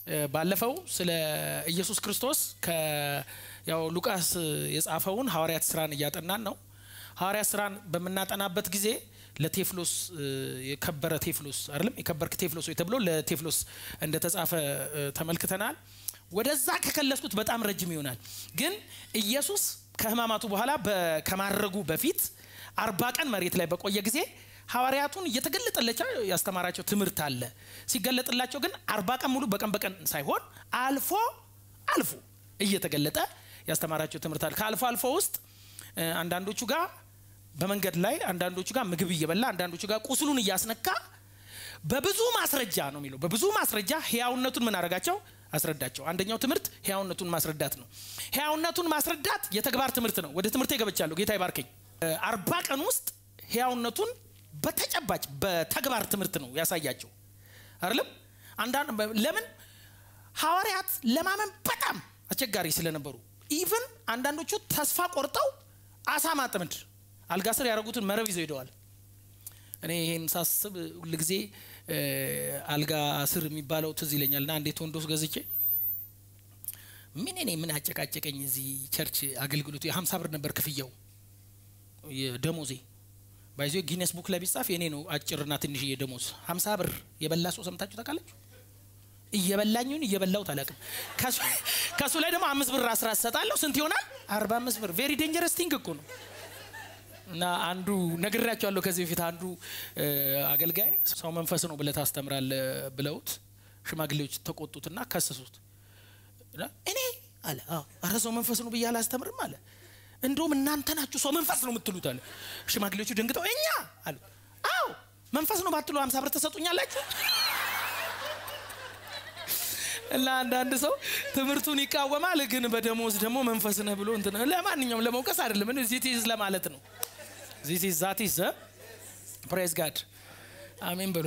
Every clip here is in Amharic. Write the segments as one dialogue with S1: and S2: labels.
S1: ባለፈው ስለ ኢየሱስ ክርስቶስ ያው ሉቃስ የጻፈውን ሐዋርያት ስራን እያጠናን ነው። ሐዋርያት ስራን በምናጠናበት ጊዜ ለቴፍሎስ የከበረ ቴፍሎስ አይደለም የከበርክ ቴፍሎስ ወይ ተብሎ ለቴፍሎስ እንደተጻፈ ተመልክተናል። ወደዛ ከከለስኩት በጣም ረጅም ይሆናል። ግን ኢየሱስ ከሕማማቱ በኋላ ከማድረጉ በፊት አርባ ቀን መሬት ላይ በቆየ ጊዜ ሐዋርያቱን እየተገለጠላቸው ያስተማራቸው ትምህርት አለ። ሲገለጥላቸው ግን አርባ ቀን ሙሉ በቀን በቀን ሳይሆን አልፎ አልፎ እየተገለጠ ያስተማራቸው ትምህርት አለ። ከአልፎ አልፎ ውስጥ አንዳንዶቹ ጋር በመንገድ ላይ አንዳንዶቹ ጋር ምግብ እየበላ አንዳንዶቹ ጋር ቁስሉን እያስነካ በብዙ ማስረጃ ነው የሚለው። በብዙ ማስረጃ ህያውነቱን ምን አረጋቸው? አስረዳቸው። አንደኛው ትምህርት ህያውነቱን ማስረዳት ነው። ህያውነቱን ማስረዳት የተግባር ትምህርት ነው። ወደ ትምህርት ገብቻለሁ። ጌታ ይባርከኝ። አርባ ቀን ውስጥ ህያውነቱን በተጨባጭ በተግባር ትምህርት ነው ያሳያቸው። አይደለም አንዳንድ ለምን ሐዋርያት ለማመን በጣም አስቸጋሪ ስለነበሩ ኢቭን አንዳንዶቹ ተስፋ ቆርጠው አሳ ማጥመድ አልጋ ስር ያደረጉትን መረብ ይዘው ሄደዋል። እኔ ይህን ሳስብ ሁልጊዜ አልጋ ስር የሚባለው ትዝ ይለኛል። እና እንዴት ወንዶስ ገዝቼ ምን እኔ ምን አጨቃጨቀኝ እዚህ ቸርች አገልግሎቱ የሀምሳ ብር ነበር ክፍያው የደሞዜ ባይዞ ጊነስ ቡክ ላይ ቢጻፍ የኔ ነው አጭርና ትንሽዬ ደሞዝ ሀምሳ ብር የበላ ሰው ሰምታችሁ ታውቃላችሁ? እየበላኝን እየበላሁት አላውቅም። ከሱ ላይ ደግሞ አምስት ብር አስራ ሰጣለሁ። ስንት ይሆናል? አርባ አምስት ብር ቬሪ ዴንጀረስ ቲንግ እኮ ነው። እና አንዱ ነግሬያቸዋለሁ ከዚህ በፊት አንዱ አገልጋይ ሰው መንፈስ ነው ብለህ ታስተምራለህ ብለውት ሽማግሌዎች ተቆጡትና ከሰሱት። እኔ አለ አረ ሰው መንፈስ ነው ብዬ አላስተምርም አለ እንደውም እናንተ ናችሁ ሰው መንፈስ ነው የምትሉት አለ። ሽማግሌዎቹ ደንግጠው እኛ አሉ አዎ መንፈስ ነው ባትሉ ሀምሳ ብር ተሰጡኛላችሁ። እና አንዳንድ ሰው ትምህርቱን ይቃወማል፣ ግን በደሞዝ ደግሞ መንፈስ ነህ ብሎ እንትን ለማንኛውም ለመውቀስ አይደለም ዚቲዝ ለማለት ነው። ዚቲዝ ዛቲዝ ፕሬዝ ጋድ አሜን ብሎ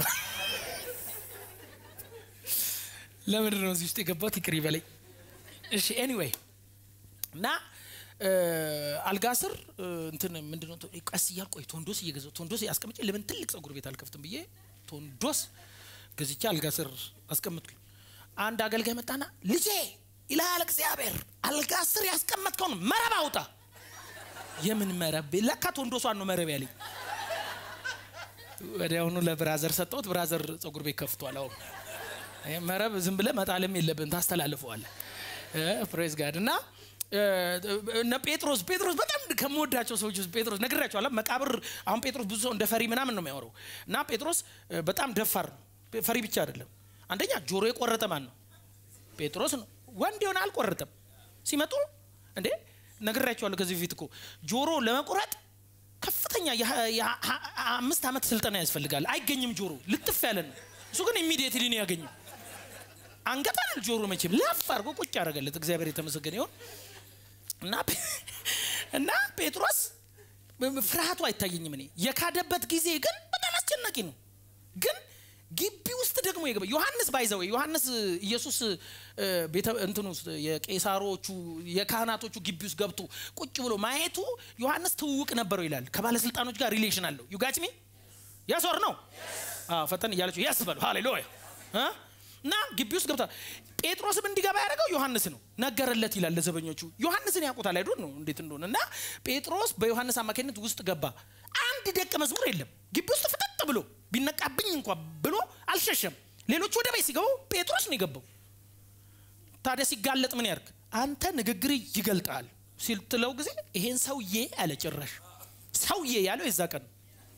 S1: ለምንድን ነው እዚህ ውስጥ የገባሁት? ይቅር ይበለኝ። እሺ ኤኒዌይ እና አልጋ ስር እንትን ምንድነው ቀስ እያል ቆይ ቶንዶስ እየገዛሁ ቶንዶስ አስቀምጬ ለምን ትልቅ ጸጉር ቤት አልከፍትም ብዬ ቶንዶስ ገዝቼ አልጋ ስር አስቀምጥኩኝ። አንድ አገልጋይ መጣና ልጄ ይልሃል እግዚአብሔር አልጋ ስር ያስቀመጥከውን መረብ አውጣ። የምን መረብ? ለካ ቶንዶሷን ነው መረብ ያለኝ። ወዲያውኑ ለብራዘር ሰጠሁት። ብራዘር ጸጉር ቤት ከፍቷል። አሁን መረብ ዝም ብለህ መጣልም የለብን ታስተላልፈዋለህ። ፕሬዝ ጋድ እና እነ ጴጥሮስ ጴጥሮስ በጣም ከምወዳቸው ሰዎች ውስጥ ጴጥሮስ ነግራቸዋለሁ። መቃብር አሁን ጴጥሮስ ብዙ ሰው እንደ ፈሪ ምናምን ነው የሚያወራው እና ጴጥሮስ በጣም ደፋር ነው። ፈሪ ብቻ አይደለም። አንደኛ ጆሮ የቆረጠ ማን ነው? ጴጥሮስ ነው። ወንድ የሆነ አልቆረጠም። ሲመጡ እንዴ ነግራቸዋለሁ ከዚህ በፊት እኮ ጆሮ ለመቁረጥ ከፍተኛ የአምስት ዓመት ስልጠና ያስፈልጋል። አይገኝም። ጆሮ ልጥፍ ያለ ነው። እሱ ግን ኢሚዲየትሊ ነው ያገኘው። አንገት አይደል ጆሮ መቼም ለፍ አድርጎ ቁጭ ያደረገለት እግዚአብሔር የተመሰገነ ይሆን እና እና ጴጥሮስ ፍርሃቱ አይታየኝም። እኔ የካደበት ጊዜ ግን በጣም አስጨናቂ ነው። ግን ግቢ ውስጥ ደግሞ የገባ ዮሐንስ ባይዘው ዮሐንስ ኢየሱስ ቤተ እንትን ውስጥ የቄሳሮቹ የካህናቶቹ ግቢ ውስጥ ገብቶ ቁጭ ብሎ ማየቱ ዮሐንስ ትውውቅ ነበረው ይላል። ከባለስልጣኖች ጋር ሪሌሽን አለው። ዩጋጭሚ ያስወር ነው ፈጠን እያለችው ያስ በሉ ሃሌሉያ እና ግቢ ውስጥ ገብታ ጴጥሮስም እንዲገባ ያደረገው ዮሐንስ ነው። ነገረለት ይላል ለዘበኞቹ። ዮሐንስን ያውቁታል አይዶን ነው እንዴት እንደሆነ እና ጴጥሮስ በዮሐንስ አማካኝነት ውስጥ ገባ። አንድ ደቀ መዝሙር የለም ግቢ ውስጥ ፍጠጥ ብሎ ቢነቃብኝ እንኳ ብሎ አልሸሸም። ሌሎቹ ወደ ቤት ሲገቡ ጴጥሮስ ነው የገባው። ታዲያ ሲጋለጥ ምን ያርግ? አንተ ንግግር ይገልጣል ሲልትለው ጊዜ ይሄን ሰውዬ አለ። ጭራሽ ሰውዬ ያለው የዛ ቀን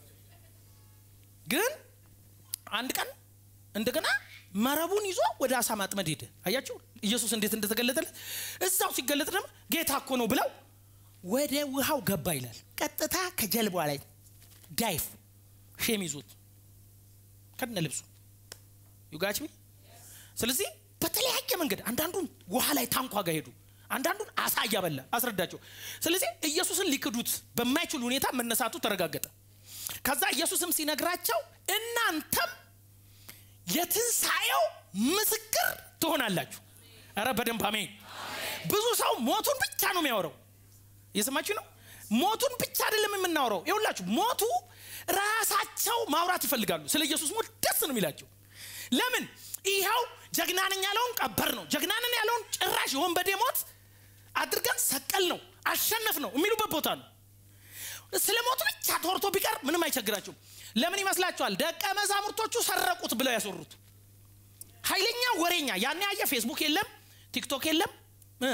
S1: ግን አንድ ቀን እንደገና መረቡን ይዞ ወደ አሳ ማጥመድ ሄደ። አያቸው ኢየሱስ እንዴት እንደተገለጠለት። እዛው ሲገለጥ ደግሞ ጌታ እኮ ነው ብለው ወደ ውሃው ገባ ይላል። ቀጥታ ከጀልባ ላይ ዳይፍ ሼም ይዞት ከነ ልብሱ ዩጋችሚ። ስለዚህ በተለያየ መንገድ አንዳንዱን ውሃ ላይ ታንኳ ጋር ሄዱ፣ አንዳንዱን አሳ እያበላ አስረዳቸው። ስለዚህ ኢየሱስን ሊክዱት በማይችል ሁኔታ መነሳቱ ተረጋገጠ። ከዛ ኢየሱስም ሲነግራቸው እናንተም የትንሣኤው ምስክር ትሆናላችሁ። ኧረ በደንብ አሜን። ብዙ ሰው ሞቱን ብቻ ነው የሚያወራው። እየሰማችሁ ነው። ሞቱን ብቻ አይደለም የምናወራው። ይኸውላችሁ ሞቱ ራሳቸው ማውራት ይፈልጋሉ። ስለ ኢየሱስ ሞት ደስ ነው የሚላቸው። ለምን ይኸው ጀግና ነኝ ያለውን ቀበር ነው ጀግና ነን ያለውን ጭራሽ የወንበዴ ሞት አድርገን ሰቀል ነው አሸነፍ ነው የሚሉበት ቦታ ነው ስለ ሞቱ ብቻ ተወርቶ ቢቀር ምንም አይቸግራቸውም ለምን ይመስላችኋል ደቀ መዛሙርቶቹ ሰረቁት ብለው ያስወሩት ኃይለኛ ወሬኛ ያን ያየ ፌስቡክ የለም ቲክቶክ የለም እ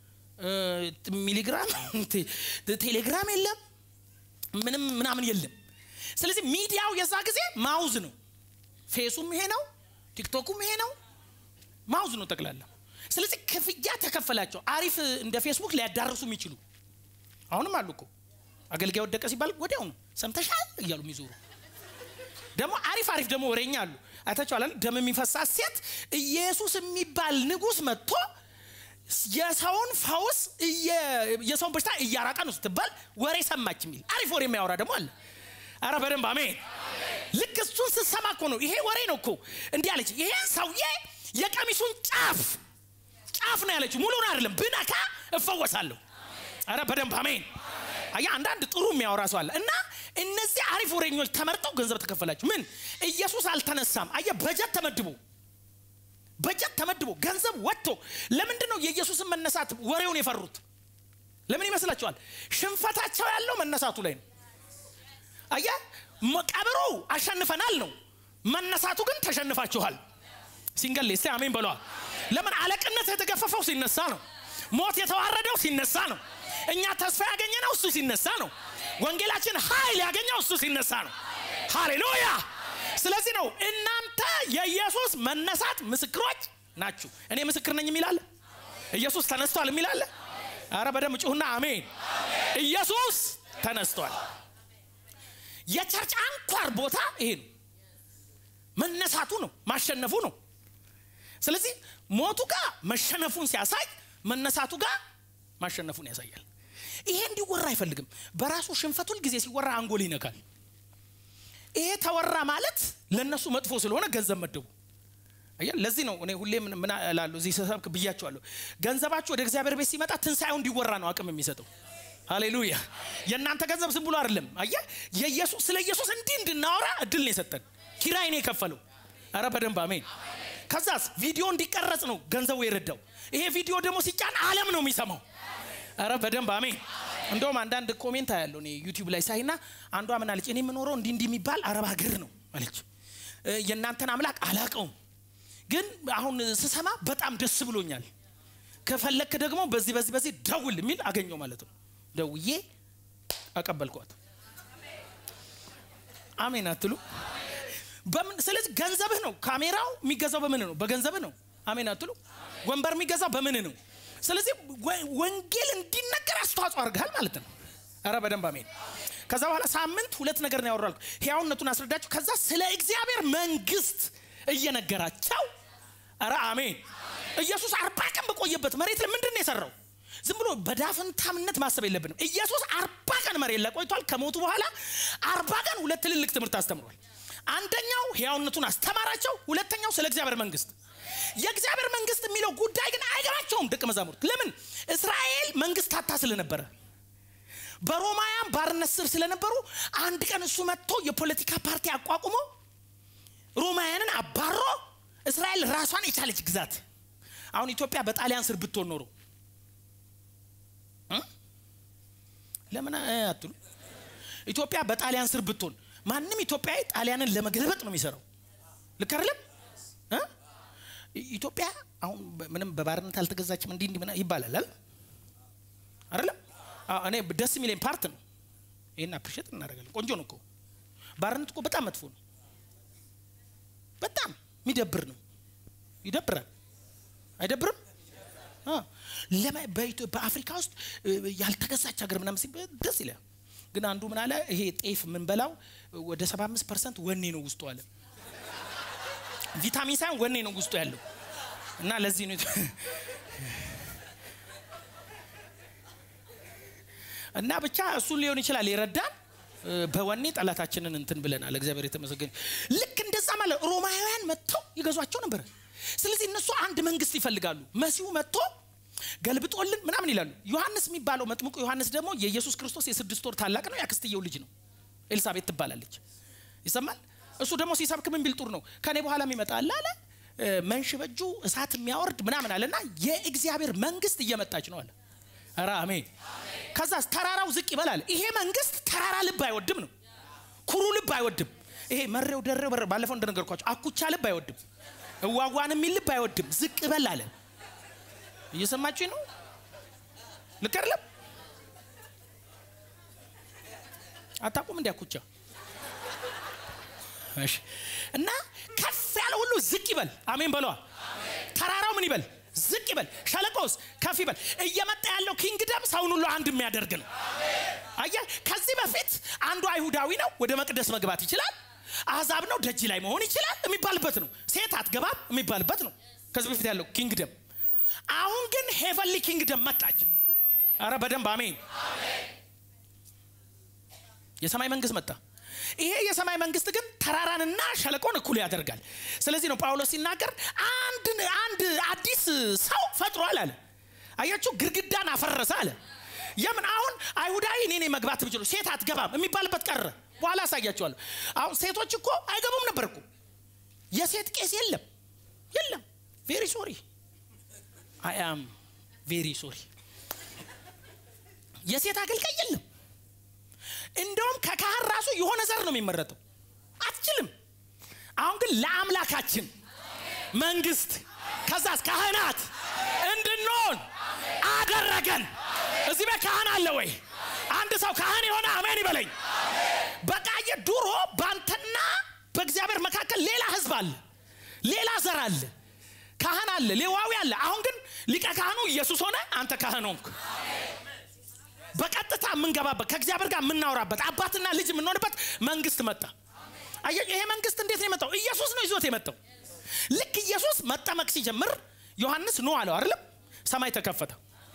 S1: እ ሚሊግራም ቴሌግራም የለም ምንም ምናምን የለም ስለዚህ ሚዲያው የዛ ጊዜ ማውዝ ነው ፌሱም ይሄ ነው ቲክቶኩም ይሄ ነው ማውዝ ነው ጠቅላላ ስለዚህ ክፍያ ተከፈላቸው አሪፍ እንደ ፌስቡክ ሊያዳርሱ የሚችሉ አሁንም አሉ እኮ አገልጋይ ወደቀ ሲባል ወዲያው ነው ሰምተሻል እያሉ የሚዞሩ ደግሞ አሪፍ አሪፍ ደግሞ ወሬኛ አሉ አይታችኋል ደም የሚፈሳት ሴት ኢየሱስ የሚባል ንጉስ መጥቶ የሰውን ፈውስ የሰውን በሽታ እያራቀ ነው ስትባል ወሬ ሰማች የሚል አሪፍ ወሬ የሚያወራ ደግሞ አለ አረ በደንብ አሜን ልክ እሱን ስትሰማ እኮ ነው ይሄ ወሬ ነው እኮ እንዲህ አለች ይሄን ሰውዬ የቀሚሱን ጫፍ ጫፍ ነው ያለችው ሙሉን አይደለም ብነካ እፈወሳለሁ አረ በደንብ አሜን አያ አንዳንድ ጥሩ የሚያወራ ሰው አለ እና እነዚህ አሪፍ ወሬኞች ተመርጠው ገንዘብ ተከፈላቸው ምን ኢየሱስ አልተነሳም አየ በጀት ተመድቦ በጀት ተመድቦ ገንዘብ ወጥቶ ለምንድን ነው የኢየሱስን መነሳት ወሬውን የፈሩት ለምን ይመስላችኋል ሽንፈታቸው ያለው መነሳቱ ላይ ነው አየ ቀብሩ አሸንፈናል ነው መነሳቱ ግን ተሸንፋችኋል ሲንገል ስ አሜን በለዋል ለምን አለቅነት የተገፈፈው ሲነሳ ነው ሞት የተዋረደው ሲነሳ ነው እኛ ተስፋ ያገኘነው እሱ ሲነሳ ነው ወንጌላችን ኃይል ያገኘው እሱ ሲነሳ ነው ሃሌሉያ ስለዚህ ነው እናንተ የኢየሱስ መነሳት ምስክሮች ናችሁ እኔ ምስክር ነኝ የሚላለ ኢየሱስ ተነስቷል የሚላለ አረ በደም ጩሁና አሜን ኢየሱስ ተነስቷል የቸርች አንኳር ቦታ ይሄ ነው መነሳቱ ነው ማሸነፉ ነው ስለዚህ ሞቱ ጋር መሸነፉን ሲያሳይ መነሳቱ ጋር ማሸነፉን ያሳያል ይሄ እንዲወራ አይፈልግም በራሱ ሽንፈቱል ጊዜ ሲወራ አንጎል ይነካል ይሄ ተወራ ማለት ለእነሱ መጥፎ ስለሆነ ገንዘብ መደቡ ለዚህ ነው እኔ ሁሌ ምን እላለሁ እዚህ ሰብክ ብያቸዋለሁ ገንዘባችሁ ወደ እግዚአብሔር ቤት ሲመጣ ትንሣኤው እንዲወራ ነው አቅም የሚሰጠው ሃሌሉያ የእናንተ ገንዘብ ዝም ብሎ አይደለም አየ የኢየሱስ ስለ ኢየሱስ እንዲህ እንድናወራ እድል ነው የሰጠን ኪራይ ነው የከፈለው አረ በደንብ አሜን ከዛስ ቪዲዮ እንዲቀረጽ ነው ገንዘቡ የረዳው ይሄ ቪዲዮ ደግሞ ሲጫን አለም ነው የሚሰማው አረ በደንብ አሜን እንደውም አንዳንድ ኮሜንት ያለው እኔ ዩቲዩብ ላይ ሳይና አንዷ ምን አለች እኔ የምኖረው እንዲህ እንዲህ የሚባል አረብ ሀገር ነው አለች የእናንተን አምላክ አላቀውም ግን አሁን ስሰማ በጣም ደስ ብሎኛል ከፈለክ ደግሞ በዚህ በዚህ በዚህ ደውል የሚል አገኘው ማለት ነው ደውዬ አቀበልኳት አሜን አትሉ በምን ስለዚህ ገንዘብህ ነው ካሜራው የሚገዛው በምን ነው በገንዘብህ ነው አሜን አትሉ ወንበር የሚገዛው በምን ነው ስለዚህ ወንጌል እንዲነገር አስተዋጽኦ አድርገሃል ማለት ነው አረ በደንብ አሜን ከዛ በኋላ ሳምንት ሁለት ነገር ነው ያወራል ህያውነቱን አስረዳችሁ ከዛ ስለ እግዚአብሔር መንግስት እየነገራቸው አረ አሜን ኢየሱስ አርባ ቀን በቆየበት መሬት ላይ ምንድን ነው የሰራው ዝም ብሎ በዳፍንታምነት ማሰብ የለብንም ኢየሱስ አርባ ቀን መሬት ላይ ቆይቷል ከሞቱ በኋላ አርባ ቀን ሁለት ትልልቅ ትምህርት አስተምሯል አንደኛው ህያውነቱን አስተማራቸው ሁለተኛው ስለ እግዚአብሔር መንግስት የእግዚአብሔር መንግስት የሚለው ጉዳይ ግን አይገባቸውም ደቀ መዛሙርት ለምን እስራኤል መንግስት ታታ ስለነበረ በሮማውያን ባርነት ስር ስለነበሩ አንድ ቀን እሱ መጥቶ የፖለቲካ ፓርቲ አቋቁሞ ሮማውያንን አባሮ እስራኤል ራሷን የቻለች ግዛት አሁን ኢትዮጵያ በጣሊያን ስር ብትሆን ኖሮ ለምን አትሉ ኢትዮጵያ በጣሊያን ስር ብትሆን ማንም ኢትዮጵያዊ ጣሊያንን ለመገልበጥ ነው የሚሰራው ልክ አይደለም ኢትዮጵያ አሁን ምንም በባርነት አልተገዛችም እንዲህ እንዲህ ይባላል አይደለም እኔ ደስ የሚለኝ ፓርት ነው ይህን አፕሪሼት እናደርጋለን ቆንጆ ነው እኮ ባርነት እኮ በጣም መጥፎ ነው በጣም የሚደብር ነው ይደብራል አይደብርም በአፍሪካ ውስጥ ያልተገዛች ሀገር ምናምን ሲባል ደስ ይላል ግን አንዱ ምን አለ ይሄ ጤፍ የምንበላው ወደ 75 ፐርሰንት ወኔ ነው ውስጡ አለ ቪታሚን ሳይሆን ወኔ ነው ውስጡ ያለው እና ለዚህ ነው እና ብቻ እሱን ሊሆን ይችላል የረዳን በወኔ ጠላታችንን እንትን ብለናል እግዚአብሔር የተመሰገነ ልክ እንደዛ ማለት ሮማውያን መጥተው ይገዟቸው ነበር ስለዚህ እነሱ አንድ መንግስት ይፈልጋሉ መሲሁ መጥቶ ገልብጦልን ምናምን ይላሉ ዮሐንስ የሚባለው መጥምቁ ዮሐንስ ደግሞ የኢየሱስ ክርስቶስ የስድስት ወር ታላቅ ነው ያክስትየው ልጅ ነው ኤልሳቤት ትባላለች ይሰማል እሱ ደግሞ ሲሰብክ ምን ቢል ጥሩ ነው ከኔ በኋላ የሚመጣ አለ አለ መንሽ በእጁ እሳት የሚያወርድ ምናምን አለና የእግዚአብሔር መንግስት እየመጣች ነው አለ። ኧረ አሜን። ከዛ ተራራው ዝቅ ይበላል። ይሄ መንግስት ተራራ ልብ አይወድም ነው፣ ኩሩ ልብ አይወድም። ይሄ መሬው ደረ በር ባለፈው እንደነገርኳቸው አኩቻ ልብ አይወድም፣ እዋጓን የሚል ልብ አይወድም። ዝቅ በል አለ። እየሰማችሁ ነው? ልክ አይደለም? አታውቁም? እንዲ አኩቻ እሺ። እና ከፍ ያለ ሁሉ ዝቅ ይበል። አሜን በለዋ። ተራራው ምን ይበል? ዝቅ ይበል። ሸለቆስ ከፍ ይበል። እየመጣ ያለው ኪንግደም ሰውን ሁሉ አንድ የሚያደርግ ነው። አየህ፣ ከዚህ በፊት አንዱ አይሁዳዊ ነው፣ ወደ መቅደስ መግባት ይችላል። አሕዛብ ነው፣ ደጅ ላይ መሆን ይችላል የሚባልበት ነው። ሴት አትገባም የሚባልበት ነው። ከዚህ በፊት ያለው ኪንግደም። አሁን ግን ሄቨንሊ ኪንግደም መጣች። አረ በደንብ አሜን። የሰማይ መንግስት መጣ። ይሄ የሰማይ መንግስት ግን ተራራንና ሸለቆን እኩል ያደርጋል። ስለዚህ ነው ጳውሎስ ሲናገር አንድ አንድ አዲስ ሰው ፈጥሯል አለ። አያችሁ፣ ግድግዳን አፈረሰ አለ። የምን አሁን አይሁዳዊ እኔ ነኝ መግባት ብችሉ ሴት አትገባም የሚባልበት ቀረ። በኋላ አሳያቸዋለሁ። አሁን ሴቶች እኮ አይገቡም ነበር እኮ የሴት ቄስ የለም የለም። ቬሪ ሶሪ አይ አም ቬሪ ሶሪ የሴት አገልጋይ የለም። እንደውም ከካህን ራሱ የሆነ ዘር ነው የሚመረጠው። አትችልም። አሁን ግን ለአምላካችን መንግስት ከዛስ ካህናት እንድንሆን አደረገን። እዚህ ቤት ካህን አለ ወይ? አንድ ሰው ካህን የሆነ አሜን ይበለኝ። በቃ የድሮ ባንተና በእግዚአብሔር መካከል ሌላ ህዝብ አለ፣ ሌላ ዘር አለ፣ ካህን አለ፣ ሌዋዊ አለ። አሁን ግን ሊቀ ካህኑ ኢየሱስ ሆነ፣ አንተ ካህን ሆንክ። በቀጥታ የምንገባበት ከእግዚአብሔር ጋር የምናወራበት አባትና ልጅ የምንሆንበት መንግስት መጣ። አየህ፣ ይሄ መንግስት እንዴት ነው የመጣው? ኢየሱስ ነው ይዞት የመጣው። ልክ ኢየሱስ መጠመቅ ሲጀምር ዮሐንስ ኖ አለው አይደለም? ሰማይ ተከፈተ።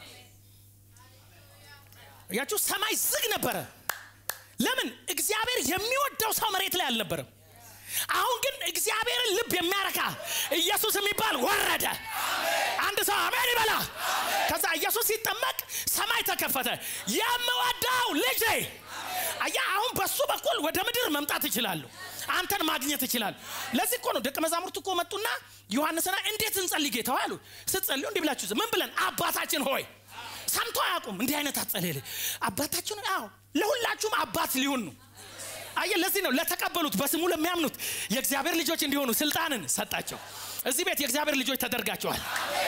S1: ያችሁ ሰማይ ዝግ ነበረ። ለምን? እግዚአብሔር የሚወደው ሰው መሬት ላይ አልነበረም። አሁን ግን እግዚአብሔርን ልብ የሚያረካ ኢየሱስ የሚባል ወረደ። አንድ ሰው አሜን ይበላ። ከዛ ኢየሱስ ሲጠመቅ ሰማይ ተከፈተ። የምወደው ልጄ አያ አሁን በሱ በኩል ወደ ምድር መምጣት ይችላሉ። አንተን ማግኘት ይችላሉ። ለዚህ እኮ ነው ደቀ መዛሙርት እኮ መጡና ዮሐንስና እንዴት እንጸልይ ጌታ አሉ። ስትጸልዩ እንዲህ ብላችሁ ምን ብለን አባታችን ሆይ ሰምቶ አያውቁም። እንዲህ አይነት አጸልል አባታችን አዎ ለሁላችሁም አባት ሊሆን ነው። አየ ለዚህ ነው ለተቀበሉት በስሙ ለሚያምኑት የእግዚአብሔር ልጆች እንዲሆኑ ስልጣንን ሰጣቸው። እዚህ ቤት የእግዚአብሔር ልጆች ተደርጋቸዋል።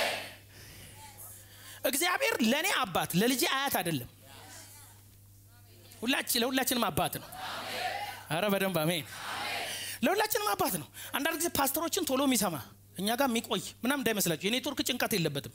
S1: እግዚአብሔር ለእኔ አባት ለልጄ አያት አይደለም። ሁላችን ለሁላችንም አባት ነው። አረ በደንብ አሜን። ለሁላችንም አባት ነው። አንዳንድ ጊዜ ፓስተሮችን ቶሎ የሚሰማ እኛ ጋር የሚቆይ ምናምን እንዳይመስላችሁ የኔትወርክ ጭንቀት የለበትም።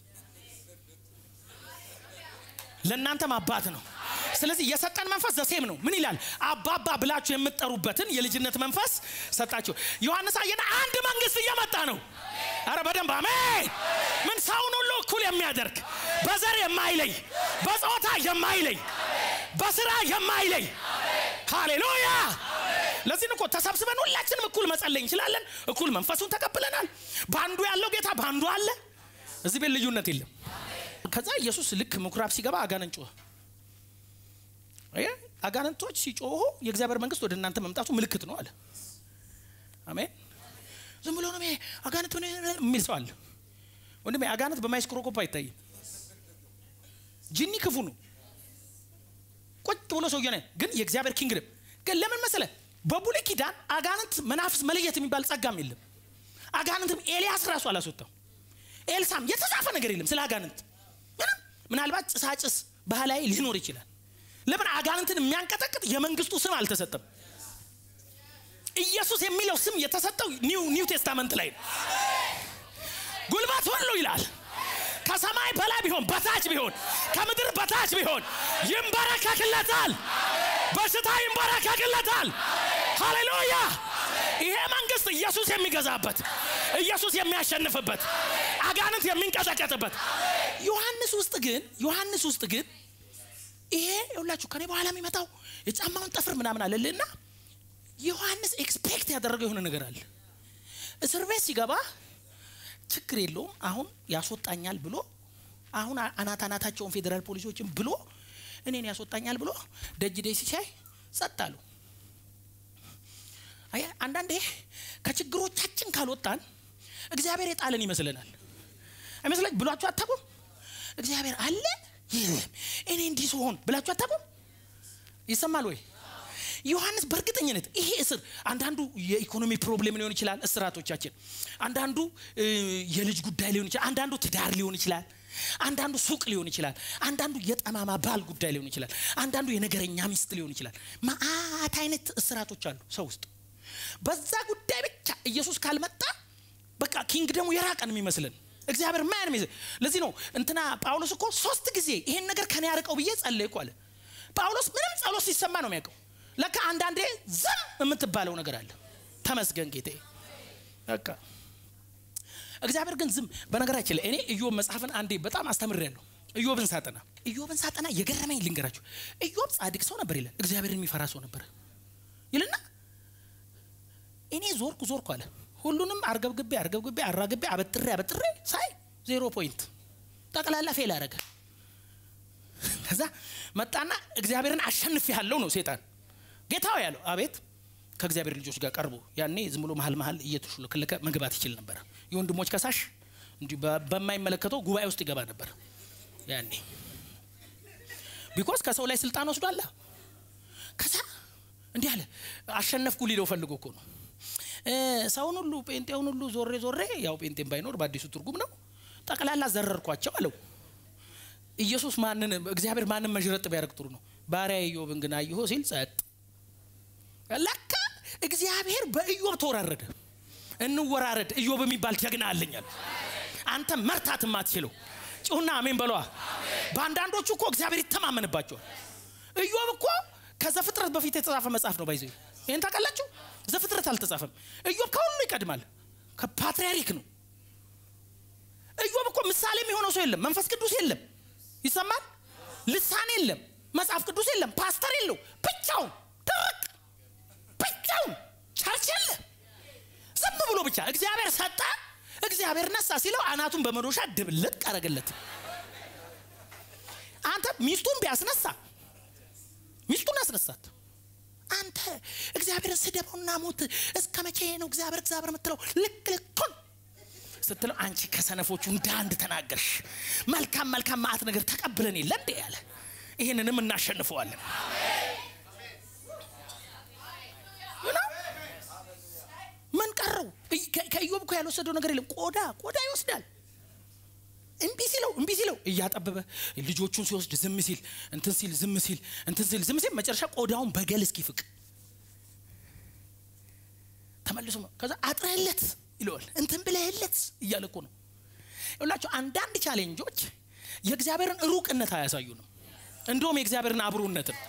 S1: ለእናንተም አባት ነው። ስለዚህ የሰጠን መንፈስ ዘሴም ነው። ምን ይላል? አባባ ብላችሁ የምትጠሩበትን የልጅነት መንፈስ ሰጣችሁ። ዮሐንስ አየና አንድ መንግስት እየመጣ ነው። አረ በደንብ አሜን። ምን ሰውን ሁሉ እኩል የሚያደርግ በዘር የማይለይ በጾታ የማይለይ በስራ የማይለይ ሃሌሉያ። ለዚህ እኮ ተሰብስበን ሁላችንም እኩል መጸለይ እንችላለን። እኩል መንፈሱን ተቀብለናል። በአንዱ ያለው ጌታ በአንዱ አለ። እዚህ ቤት ልዩነት የለም። ከዛ ኢየሱስ ልክ ምኩራብ ሲገባ አጋንንት ጮኸ። አጋንንቶች ሲጮሁ የእግዚአብሔር መንግስት ወደ እናንተ መምጣቱ ምልክት ነው አለ። አሜን። ዝም ብሎ ነው አጋንንት የሚል ሰው አለ። ወንድሜ አጋንንት በማይስክሮኮፕ አይታይም። ጂኒ ክፉ ነው። ቁጭ ብሎ ሰውየ ነ ግን የእግዚአብሔር ኪንግደም ግን ለምን መሰለ በብሉይ ኪዳን አጋንንት መናፍስ መለየት የሚባል ጸጋም የለም። አጋንንትም ኤልያስ ራሱ አላስወጣም። ኤልሳም የተጻፈ ነገር የለም ስለ አጋንንት ምንም። ምናልባት ጭሳጭስ ባህላዊ ሊኖር ይችላል። ለምን አጋንንትን የሚያንቀጠቅጥ የመንግስቱ ስም አልተሰጠም። ኢየሱስ የሚለው ስም የተሰጠው ኒው ኒው ቴስታመንት ላይ ነው። ጉልበት ሁሉ ይላል ከሰማይ በላይ ቢሆን በታች ቢሆን ከምድር በታች ቢሆን ይንበረከክለታል። በሽታ ይንበረከክለታል። ሃሌሉያ! ይሄ መንግስት ኢየሱስ የሚገዛበት ኢየሱስ የሚያሸንፍበት አጋንንት የሚንቀጠቀጥበት ዮሐንስ ውስጥ ግን ዮሐንስ ውስጥ ግን ይሄ ሁላችሁ ከኔ በኋላ የሚመጣው የጫማውን ጠፍር ምናምን አለልና ዮሐንስ ኤክስፔክት ያደረገው የሆነ ነገር አለ። እስር ቤት ሲገባ ችግር የለውም አሁን ያስወጣኛል ብሎ አሁን አናት አናታቸውን ፌዴራል ፖሊሶችን ብሎ እኔን ያስወጣኛል ብሎ ደጅ ዴ ሲሳይ ጸጥ አሉ። አንዳንዴ ከችግሮቻችን ካልወጣን እግዚአብሔር የጣለን ይመስለናል አይመስላችሁ ብሏችሁ አታውቁም እግዚአብሔር አለ የለም እኔ እንዲህ ስሆን ብላችሁ አታውቁም ይሰማል ወይ ዮሐንስ በእርግጠኝነት ይሄ እስር አንዳንዱ የኢኮኖሚ ፕሮብሌም ሊሆን ይችላል እስራቶቻችን አንዳንዱ የልጅ ጉዳይ ሊሆን ይችላል አንዳንዱ ትዳር ሊሆን ይችላል አንዳንዱ ሱቅ ሊሆን ይችላል አንዳንዱ የጠማማ ባል ጉዳይ ሊሆን ይችላል አንዳንዱ የነገረኛ ሚስት ሊሆን ይችላል ማአት አይነት እስራቶች አሉ ሰው ውስጥ በዛ ጉዳይ ብቻ ኢየሱስ ካልመጣ በቃ ኪንግ ደግሞ የራቀን የሚመስልን እግዚአብሔር ማያን ሚዝ ለዚህ ነው እንትና ጳውሎስ እኮ ሶስት ጊዜ ይሄን ነገር ከኔ ያርቀው ብዬ ጸለይኩ አለ ጳውሎስ ምንም ጸሎት ሲሰማ ነው የሚያውቀው ለካ አንዳንዴ ዝም የምትባለው ነገር አለ ተመስገን ጌቴ በቃ እግዚአብሔር ግን ዝም በነገራችን ላይ እኔ ኢዮብ መጽሐፍን አንዴ በጣም አስተምሬያለሁ ኢዮብን ሳጠና ኢዮብን ሳጠና የገረመኝ ልንገራችሁ ኢዮብ ጻድቅ ሰው ነበር ይላል እግዚአብሔርን የሚፈራ ሰው ነበር ይልና እኔ ዞርኩ ዞርኩ አለ ሁሉንም አርገብግቤ አርገብግቤ አራግቤ አበጥሬ አበጥሬ ሳይ ዜሮ ፖይንት ጠቅላላ ፌል አረገ ከዛ መጣና እግዚአብሔርን አሸንፍ ያለው ነው ሴጣን ጌታው ያለው አቤት ከእግዚአብሔር ልጆች ጋር ቀርቦ ያኔ ዝም ብሎ መሀል መሀል እየተሹለከለከ መግባት ይችል ነበረ የወንድሞች ከሳሽ እንዲሁ በማይመለከተው ጉባኤ ውስጥ ይገባ ነበር ያኔ ቢኮስ ከሰው ላይ ስልጣን ወስዷላ ከዛ እንዲህ አለ አሸነፍኩ ሊለው ፈልጎ እኮ ነው ሰውን ሁሉ ጴንጤውን ሁሉ ዞሬ ዞሬ ያው ጴንጤን ባይኖር በአዲሱ ትርጉም ነው ጠቅላላ ዘረርኳቸው አለው ኢየሱስ ማንን እግዚአብሔር ማንን መዥረጥ ቢያደርግ ጥሩ ነው ባሪያ ኢዮብን ግን አየሆ ሲል ጸጥ ለካ እግዚአብሔር በኢዮብ ተወራረደ እንወራረድ ኢዮብ የሚባል ጀግና አለኛል አንተ መርታት የማትችለው ጩሁና አሜን በለዋ በአንዳንዶቹ እኮ እግዚአብሔር ይተማመንባቸዋል ኢዮብ እኮ ከዘፍጥረት በፊት የተጻፈ መጽሐፍ ነው ባይዘ ይህን ታውቃላችሁ ዘፍጥረት አልተጻፈም ኢዮብ ከሁሉ ይቀድማል ከፓትርያርክ ነው ኢዮብ እኮ ምሳሌ የሚሆነው ሰው የለም መንፈስ ቅዱስ የለም ይሰማል ልሳን የለም መጽሐፍ ቅዱስ የለም ፓስተር የለው ብቻውን ድርቅ ብቻውን ቸርች የለ ዝም ብሎ ብቻ እግዚአብሔር ሰጠ እግዚአብሔር ነሳ ሲለው አናቱን በመዶሻ ድብልቅ አረገለት አንተ ሚስቱን ቢያስነሳ ሚስቱን አስነሳት አንተ እግዚአብሔርን ስደበውና ሞት እስከ መቼ ነው እግዚአብሔር እግዚአብሔር የምትለው ልክ ልኩን ስትለው አንቺ ከሰነፎቹ እንደ አንድ ተናገርሽ መልካም መልካም ማአት ነገር ተቀብለን የለ እንዴ ያለ ይህንንም እናሸንፈዋለን ምን ቀረው ከኢዮብ እኮ ያልወሰደው ነገር የለም ቆዳ ቆዳ ይወስዳል እምቢ ሲለው እምቢ ሲለው እያጠበበ ልጆቹን ሲወስድ ዝም ሲል እንትን ሲል ዝም ሲል እንትን ሲል ዝም ሲል መጨረሻ ቆዳውን በገል እስኪፍቅ ተመልሶ ከዛ አጥረህለት ይለዋል እንትን ብለህለት እያለ እኮ ነው ይላቸው አንዳንድ ቻሌንጆች የእግዚአብሔርን ሩቅነት አያሳዩንም እንደውም የእግዚአብሔርን አብሮነት ነው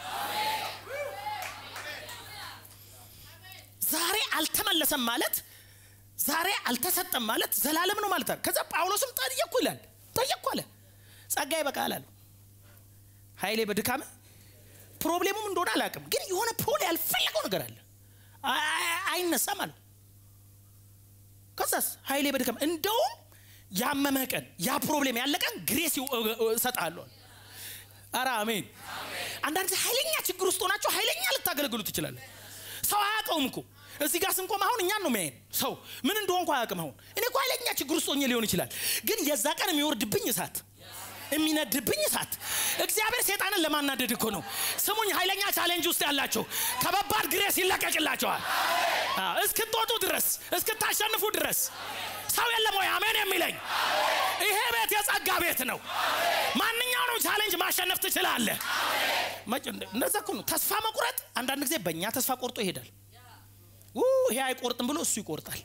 S1: ዛሬ አልተመለሰም ማለት ዛሬ አልተሰጠም ማለት ዘላለም ነው ማለት ከዛ ጳውሎስም ጠየቅኩ ይላል ጠየቅኩ አለ ጸጋ ይበቃል አለ ኃይሌ በድካም ፕሮብሌሙም እንደሆነ አላውቅም ግን የሆነ ፖል ያልፈለገው ነገር አለ አይነሳም አለ ከዛስ ኃይሌ በድካም እንደውም ያመመ ቀን ያ ፕሮብሌም ያለ ቀን ግሬስ እሰጣለሁ አረ አሜን አንዳንድ ጊዜ ኃይለኛ ችግር ውስጥ ሆናቸው ኃይለኛ ልታገለግሉ ትችላለ ሰው አያውቀውም እኮ እዚህ ጋር ስንቆም አሁን እኛን ነው የሚያየን ሰው ምን እንደሆንኩ አያውቅም አሁን እኔ እኮ ኃይለኛ ችግር ውስጥ ሆኜ ሊሆን ይችላል ግን የዛ ቀን የሚወርድብኝ እሳት የሚነድብኝ እሳት እግዚአብሔር ሴጣንን ለማናደድ እኮ ነው ስሙኝ ኃይለኛ ቻሌንጅ ውስጥ ያላቸው ከባባድ ግሬስ ይለቀቅላቸዋል እስክትወጡ ድረስ እስክታሸንፉ ድረስ ሰው የለም ወይ አሜን የሚለኝ ይሄ ቤት የጸጋ ቤት ነው ማንኛውንም ቻሌንጅ ማሸነፍ ትችላለህ እነዛ እኮ ነው ተስፋ መቁረጥ አንዳንድ ጊዜ በእኛ ተስፋ ቆርጦ ይሄዳል ይሄ አይቆርጥም ብሎ እሱ ይቆርጣል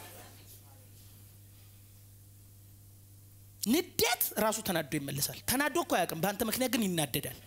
S1: ንዴት ራሱ ተናዶ ይመልሳል ተናዶ እኮ አያውቅም በአንተ ምክንያት ግን ይናደዳል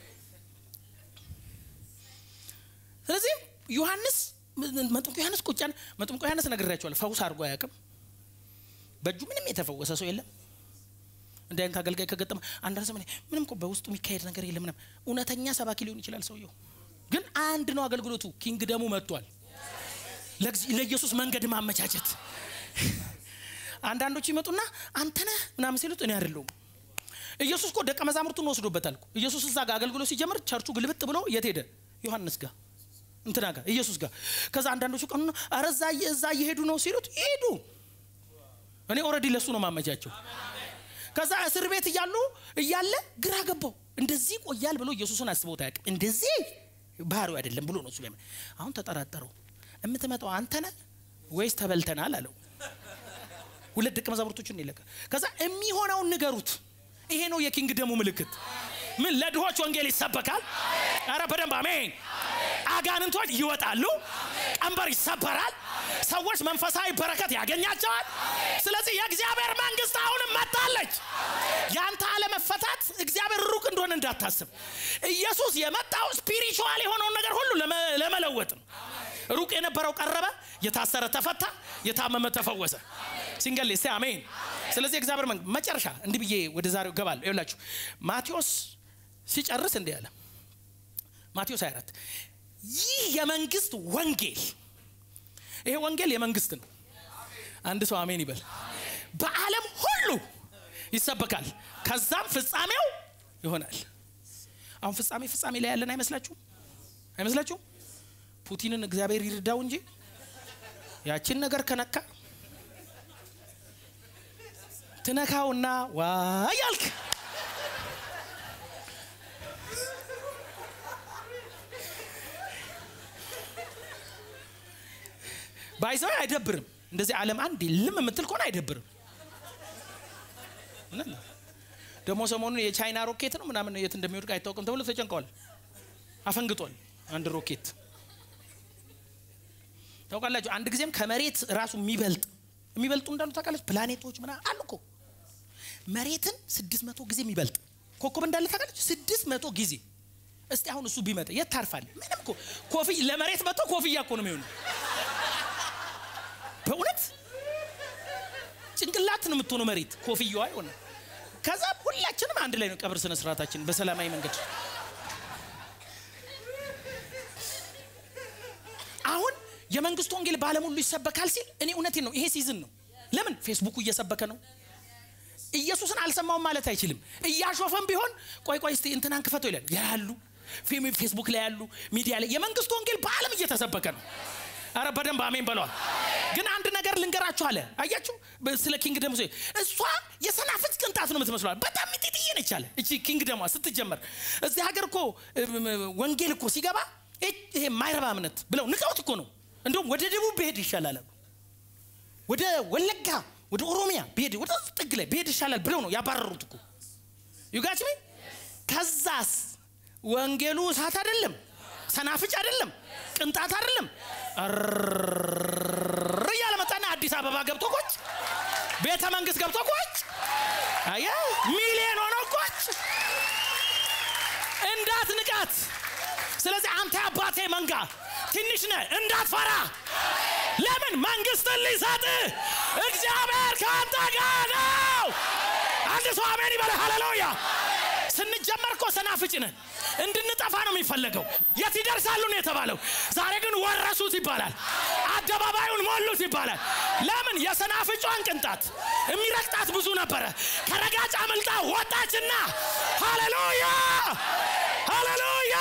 S1: ስለዚህ ዮሐንስ መጥምቁ ዮሐንስ ቁጫን መጥምቁ ዮሐንስ ነግሬያቸዋል ፈውስ አድርጎ አያውቅም በእጁ ምንም የተፈወሰ ሰው የለም እንደ አይነት አገልጋይ ከገጠመ አንዳንድ ዘመን ምንም እኮ በውስጡ የሚካሄድ ነገር የለም ምንም እውነተኛ ሰባኪ ሊሆን ይችላል ሰውየው ግን አንድ ነው አገልግሎቱ ኪንግ ደሙ መጥቷል ለኢየሱስ መንገድ ማመቻቸት አንዳንዶች ይመጡና አንተነህ ምናምን ሲሉት እኔ አይደለሁም ኢየሱስ እኮ ደቀ መዛሙርቱን ወስዶበታል ኢየሱስ እዛ ጋር አገልግሎት ሲጀምር ቸርቹ ግልብጥ ብሎ የት ሄደ ዮሐንስ ጋር እንትና ጋር ኢየሱስ ጋር ከዛ አንዳንዶቹ ቀኑ አረ እዛ እየሄዱ ነው ሲሉት ይሄዱ እኔ ኦልሬዲ ለሱ ነው ማመቻቸው። ከዛ እስር ቤት እያሉ እያለ ግራ ገባው። እንደዚህ ቆያል ብሎ ኢየሱስን አስበውት አያውቅም። እንደዚህ ባህሪው አይደለም ብሎ ነው እሱ ሊያምን። አሁን ተጠራጠረው። የምትመጣው አንተ ነህ ወይስ ተበልተናል አለው። ሁለት ደቀ መዛሙርቶችን ይለቀ ከዛ የሚሆነውን ንገሩት። ይሄ ነው የኪንግ ደሙ ምልክት። ምን ለድሆች ወንጌል ይሰበካል። አረ በደንብ አሜን። አጋንንቶች ይወጣሉ፣ ቀንበር ይሰበራል፣ ሰዎች መንፈሳዊ በረከት ያገኛቸዋል። ስለዚህ የእግዚአብሔር መንግስት አሁንም መጣለች። ያንተ አለመፈታት እግዚአብሔር ሩቅ እንደሆነ እንዳታስብ። ኢየሱስ የመጣው ስፒሪቹዋል የሆነውን ነገር ሁሉ ለመ- ለመለወጥ ነው። ሩቅ የነበረው ቀረበ፣ የታሰረ ተፈታ፣ የታመመ ተፈወሰ። ሲንገል ሴ አሜን። ስለዚህ እግዚአብሔር መንግስት መጨረሻ እንዲህ ብዬ ወደ ዛሬው ገባለሁ። ይኸውላችሁ ማቴዎስ ሲጨርስ እንዲህ አለ። ማቴዎስ 24 ይህ የመንግስት ወንጌል ይሄ ወንጌል የመንግስት ነው። አንድ ሰው አሜን ይበል። በዓለም ሁሉ ይሰበካል፣ ከዛም ፍጻሜው ይሆናል። አሁን ፍጻሜ ፍጻሜ ላይ ያለን አይመስላችሁም? አይመስላችሁም? ፑቲንን እግዚአብሔር ይርዳው እንጂ ያችን ነገር ከነካ ትነካውና ዋይ አልክ። ባይዘው አይደብርም። እንደዚህ ዓለም አንድ ልም የምትል ከሆነ አይደብርም። እውነት ነው። ደግሞ ሰሞኑን የቻይና ሮኬት ነው ምናምን የት እንደሚወድቅ አይታወቅም ተብሎ ተጨንቀዋል። አፈንግጧል አንድ ሮኬት ታውቃላችሁ። አንድ ጊዜም ከመሬት ራሱ የሚበልጥ የሚበልጡ እንዳሉ ታውቃለች። ፕላኔቶች ምናምን አሉ እኮ መሬትን ስድስት መቶ ጊዜ የሚበልጥ ኮከብ እንዳለ ታውቃለች። ስድስት መቶ ጊዜ እስቲ አሁን እሱ ቢመጣ የት ታርፋል? ምንም እኮ ኮፍያ ለመሬት መጥቶ ኮፍያ እኮ ነው የሚሆኑ በእውነት ጭንቅላት ነው የምትሆነው መሬት ኮፍያዋ የሆነ ከዛ ሁላችንም አንድ ላይ ነው ቀብር ስነ ስርዓታችን በሰላማዊ መንገድ አሁን የመንግስቱ ወንጌል በዓለም ሁሉ ይሰበካል ሲል እኔ እውነቴን ነው ይሄ ሲዝን ነው ለምን ፌስቡኩ እየሰበከ ነው ኢየሱስን አልሰማውም ማለት አይችልም እያሾፈም ቢሆን ቆይ ቆይ እስቲ እንትናን ክፈተው ይላል ያሉ ፌም- ፌስቡክ ላይ ያሉ ሚዲያ ላይ የመንግስቱ ወንጌል በዓለም እየተሰበከ ነው አረ በደንብ አሜን በለዋል ግን አንድ ነገር ልንገራችሁ አለ አያችሁ በ- ስለ ኪንግ ደሞ እሷ የሰናፍጭ ቅንጣት ነው የምትመስለዋል በጣም ሚጢጥዬ ነች አለ እቺ ኪንግ ደሟ ስትጀመር እዚህ ሀገር እኮ እም፣ ወንጌል እኮ ሲገባ እ- ይሄ ማይረባ እምነት ብለው ንቀውት እኮ ነው እንደውም ወደ ደቡብ ብሄድ ይሻላል አሉ ወደ ወለጋ ወደ ኦሮሚያ ብሄድ ወደ ጥግ ላይ ብሄድ ይሻላል ብለው ነው ያባረሩት እኮ ዩጋችሜ ከዛስ ወንጌሉ እሳት አይደለም ሰናፍጭ አይደለም ቅንጣት አይደለም እርር እያለ መጣና አዲስ አበባ ገብቶ ቆጭ ቤተ መንግስት ገብቶ ቆጭ አየ ሚሊዮን ሆኖ ቆጭ እንዳት ንቃት ስለዚህ አንተ አባቴ መንጋ ትንሽ ነህ እንዳትፈራ ለምን መንግስትን ሊሰጥ እግዚአብሔር ከአንተ ጋር ነው አንድ ሰው አሜን ይበለ ሃሌሉያ ስንጀመር እኮ ሰናፍጭ ነን እንድንጠፋ ነው የሚፈለገው የት ይደርሳሉ ነው የተባለው ዛሬ ግን ወረሱት ይባላል አደባባዩን ሞሉት ይባላል ለምን የሰናፍጯን ቅንጣት የሚረግጣት ብዙ ነበረ ከረጋጭ አምልጣ ወጣችና ሃሌሉያ ሃሌሉያ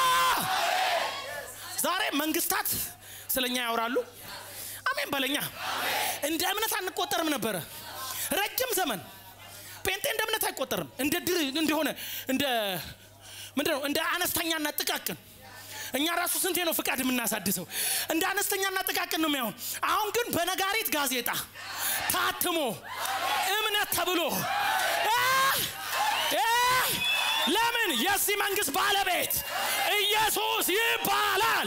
S1: ዛሬ መንግስታት ስለኛ ያወራሉ አሜን በለኛ እንደ እምነት አንቆጠርም ነበረ ረጅም ዘመን ጴንጤ እንደ እምነት አይቆጠርም እንደ ድር እንደሆነ እንደ ምንድን ነው እንደ አነስተኛና ጥቃቅን እኛ ራሱ ስንቴ ነው ፍቃድ የምናሳድሰው እንደ አነስተኛና ጥቃቅን ነው የሚሆን አሁን ግን በነጋሪት ጋዜጣ ታትሞ እምነት ተብሎ አ- አ- ለምን የዚህ መንግስት ባለቤት ኢየሱስ ይባላል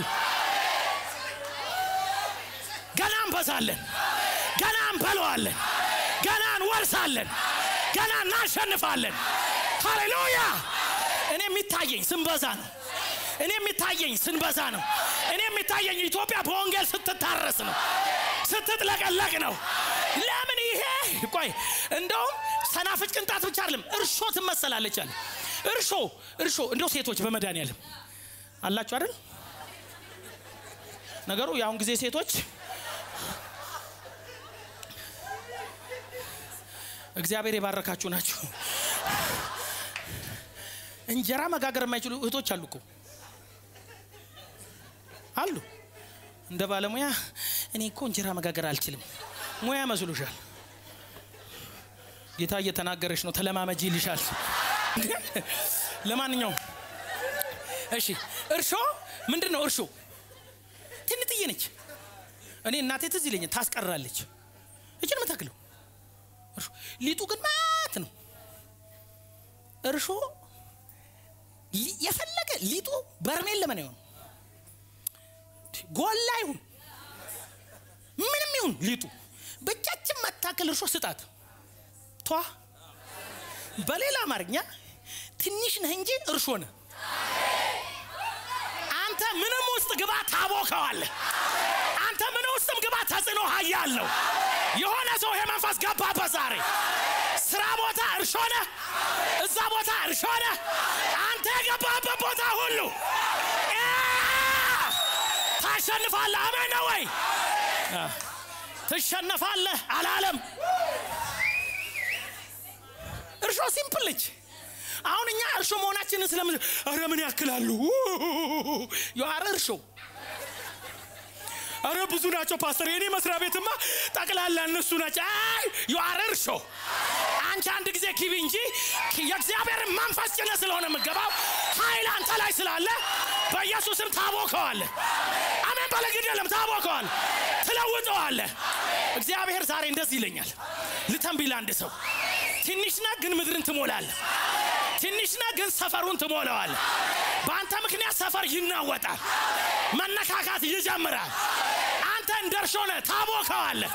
S1: ገና እንበዛለን ገና እንበለዋለን ገና እንወርሳለን ገና እናሸንፋለን ሃሌሉያ እኔ የሚታየኝ ስንበዛ ነው እኔ የሚታየኝ ስንበዛ ነው እኔ የሚታየኝ ኢትዮጵያ በወንጌል ስትታረስ ነው ስትጥለቀለቅ ነው ለምን ይሄ ቆይ እንደውም ሰናፍጭ ቅንጣት ብቻ አይደለም እርሾ ትመሰላለች አለ እርሾ እርሾ እንደው ሴቶች በመድኃኒዓለም አላችሁ አይደል ነገሩ የአሁን ጊዜ ሴቶች እግዚአብሔር የባረካችሁ ናችሁ እንጀራ መጋገር የማይችሉ እህቶች አሉ እኮ አሉ እንደ ባለሙያ እኔ እኮ እንጀራ መጋገር አልችልም ሙያ መስሎሻል ጌታ እየተናገረች ነው ተለማመጂ ይልሻል ለማንኛውም እሺ እርሾ ምንድን ነው እርሾ ትንጥዬ ነች እኔ እናቴ ትዝ ይለኛል ታስቀራለች እችን የምታክለው እርሾ ሊጡ ግን ማት ነው እርሾ ሊ- የፈለገ ሊጡ በርሜል ለምን አይሆን ጎላ ይሁን ምንም ይሁን ሊጡ ብቻችን መታከል እርሾ ስጣት ቷ በሌላ አማርኛ ትንሽ ነህ እንጂ እርሾ ነህ አንተ ምንም ውስጥ ግባ ታቦከዋለህ አንተ ምን ውስጥም ግባ ተጽዕኖ ሀያለው የሆነ ሰው ይሄ መንፈስ ገባበት ዛሬ ስራ ቦታ እርሾ ነህ እዛ ቦታ እርሾ ነህ አንተ የገባበት ቦታ ሁሉ አ! ታሸንፋለህ አሜን ነው ወይ አ፣ ትሸነፋለህ አላለም እርሾ ሲምፕል ነች አሁን እኛ እርሾ መሆናችንን ስለምን አረ ምን ያክላሉ የአረ እርሾ አረ ብዙ ናቸው ፓስተር የኔ መስሪያ ቤትማ ጠቅላላ እነሱ ናቸው አይ የአረ እርሾ አንቺ አንድ ጊዜ ኪቢ እንጂ የእግዚአብሔር መንፈስ ጭነ ስለሆነ የምገባው ኃይል አንተ ላይ ስላለ በኢየሱስም ታቦከዋለ አሜን በለ ግድ የለም ታቦከዋል ትለውጠዋለ እግዚአብሔር ዛሬ እንደዚህ ይለኛል ልተንቢል አንድ ሰው ትንሽ ነህ ግን ምድርን ትሞላለህ ትንሽ ነህ ግን ሰፈሩን ትሞላዋለህ በአንተ ምክንያት ሰፈር ይናወጣል መነካካት ይጀምራል አንተ እንደ እርሾ ነህ ታቦከዋለህ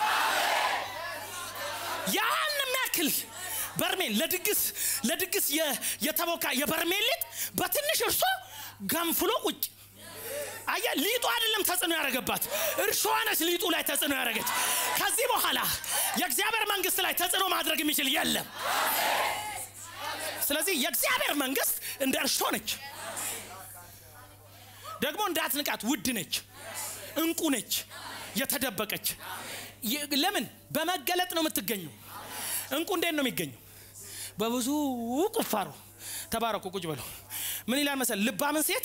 S1: ያን የሚያክል በርሜል ለድግስ ለድግስ የ- የተቦካ የበርሜል ሊጥ በትንሽ እርሾ ገንፍሎ ቁጭ አየ ሊጡ አይደለም ተጽዕኖ ያደረገባት እርሾ ነች ሊጡ ላይ ተጽዕኖ ያደረገች ከዚህ በኋላ የእግዚአብሔር መንግስት ላይ ተጽዕኖ ማድረግ የሚችል የለም ስለዚህ የእግዚአብሔር መንግስት እንደ እርሾ ነች ደግሞ እንዳትንቃት ውድ ነች እንቁ ነች የተደበቀች የ- ለምን በመገለጥ ነው የምትገኘው እንቁ እንዴት ነው የሚገኘው በብዙ ቁፋሮ ተባረኩ ቁጭ በሉ ምን ይላል መሰል ልባምን ሴት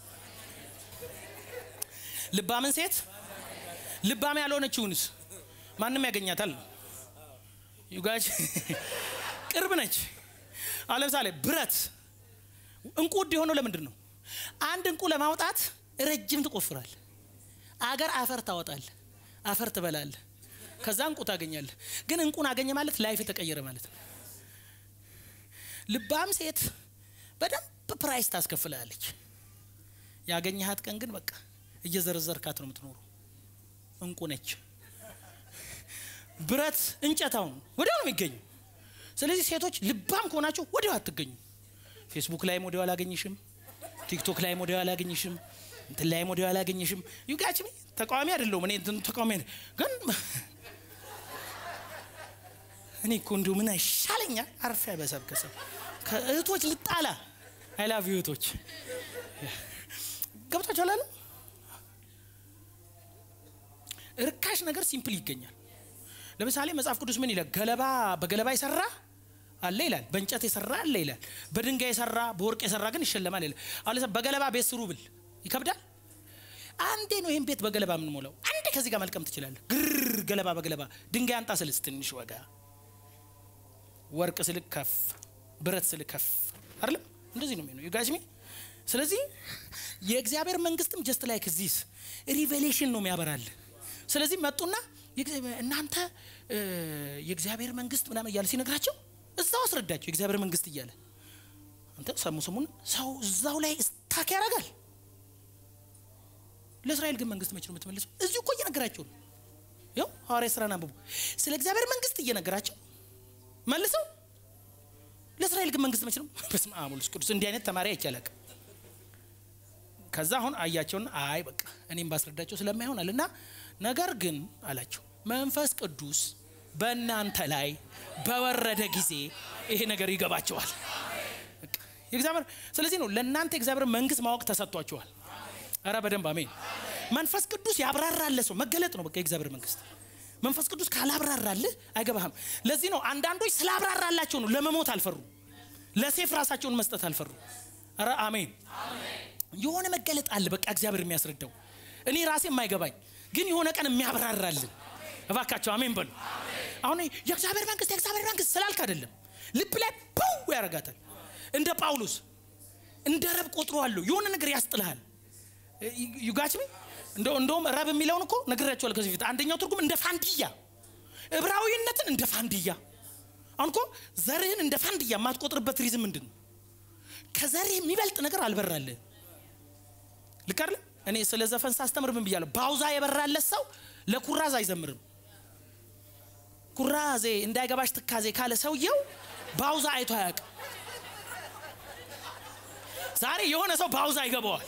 S1: ልባምን ሴት ልባም ያልሆነችውንስ ማንም ያገኛታል ዩጋጅ ቅርብ ነች አሁን ለምሳሌ ብረት እንቁ ውድ የሆነው ለምንድን ነው አንድ እንቁ ለማውጣት ረጅም ትቆፍራል አገር አፈር ታወጣል አፈር ትበላል ከዛ እንቁ ታገኛለ ግን እንቁን አገኘ ማለት ላይፍ ተቀየረ ማለት ነው ልባም ሴት በደንብ ፕራይስ ታስከፍላለች ያገኘሃት ቀን ግን በቃ እየዘረዘርካት ነው የምትኖሩ እንቁ ነች ብረት እንጨታውን ወዲያው ነው የሚገኙ ስለዚህ ሴቶች ልባም ከሆናችሁ ወዲያው አትገኙ ፌስቡክ ላይም ወዲያው አላገኝሽም ቲክቶክ ላይም ወዲያው አላገኝሽም እንትን ላይም ወዲያው አላገኝሽም ዩጋች ተቃዋሚ አይደለሁም እኔ እንትን ተቃዋሚ አይደል- ግን እኔ እኮ እንዲሁ ምን ይሻለኛል አርፌ በሰብከሰብ ከእህቶች ልጣላ አይላቭ እህቶች ገብታችኋል አለ ርካሽ ነገር ሲምፕል ይገኛል ለምሳሌ መጽሐፍ ቅዱስ ምን ይላል ገለባ በገለባ የሰራ አለ ይላል በእንጨት የሰራ አለ ይላል በድንጋይ የሰራ በወርቅ የሰራ ግን ይሸለማል ይላል አሁን ለምሳሌ በገለባ ቤት ስሩ ብል ይከብዳል አንዴ ነው ይህን ቤት በገለባ የምንሞላው አንዴ ከዚህ ጋር መልቀም ትችላለህ ግር ገለባ በገለባ ድንጋይ አንጣ ስልስ ትንሽ ወጋ ወርቅ ስልክ ከፍ ብረት ስልክ ከፍ አይደለም እንደዚህ ነው የሚሆነው ዩጋዝሚ ስለዚህ የእግዚአብሔር መንግስትም ጀስት ላይክ ዚስ ሪቬሌሽን ነው የሚያበራል ስለዚህ መጡና የእግዚአብሔር- እናንተ እ፣ የእግዚአብሔር መንግስት ምናምን እያለ ሲነግራቸው እዛው አስረዳቸው የእግዚአብሔር መንግስት እያለ አንተ ሰሙ ስሙን ሰው እዛው ላይ ስታክ ያደርጋል ለእስራኤል ግን መንግስት መች ነው የምትመልሰው እዚሁ እኮ እየነገራቸው ነው ይኸው ሐዋርያ ስራን አንብቡ ስለ እግዚአብሔር መንግስት እየነገራቸው መልሰው ለእስራኤል ግን መንግስት መች ነው በስመ አብ ወወልድ ወመንፈስ ቅዱስ እንዲህ አይነት ተማሪ አይቻላቅ ከዛ አሁን አያቸውና አይ በቃ እኔም ባስረዳቸው ስለማይሆናል እና ነገር ግን አላቸው መንፈስ ቅዱስ በእናንተ ላይ በወረደ ጊዜ ይሄ ነገር ይገባቸዋል በቃ የእግዚአብሔር ስለዚህ ነው ለእናንተ የእግዚአብሔር መንግስት ማወቅ ተሰጥቷቸዋል ኧረ በደንብ አሜን መንፈስ ቅዱስ ያብራራለ ሰው መገለጥ ነው በቃ የእግዚአብሔር መንግስት መንፈስ ቅዱስ ካላብራራልህ አይገባህም ለዚህ ነው አንዳንዶች ስላብራራላቸው ነው ለመሞት አልፈሩ ለሴፍ ራሳቸውን መስጠት አልፈሩ ኧረ አሜን የሆነ መገለጥ አለ በቃ እግዚአብሔር የሚያስረዳው እኔ ራሴ የማይገባኝ ግን የሆነ ቀን የሚያብራራልን እባካቸው አሜን በሉ አሁን የእግዚአብሔር መንግስት የእግዚአብሔር መንግስት ስላልክ አይደለም ልብ ላይ ው ያረጋታል እንደ ጳውሎስ እንደ ረብ ቆጥሮአለሁ የሆነ ነገር ያስጥልሃል ዩጋችሚ እንደውም ረብ የሚለውን እኮ ነግራቸዋል ከዚህ በፊት አንደኛው ትርጉም እንደ ፋንድያ እብራዊነትን እንደ ፋንድያ አሁን እኮ ዘርህን እንደ ፋንድያ የማትቆጥርበት ሪዝም ምንድን ነው ከዘርህ የሚበልጥ ነገር አልበራልህ ልክ አይደለ እኔ ስለ ዘፈን ሳስተምር ምን ብያለሁ ባውዛ የበራለት ሰው ለኩራዝ አይዘምርም ኩራዜ እንዳይገባሽ ትካዜ ካለ ሰውየው ባውዛ አይቶ አያውቅም ዛሬ የሆነ ሰው ባውዛ ይገባዋል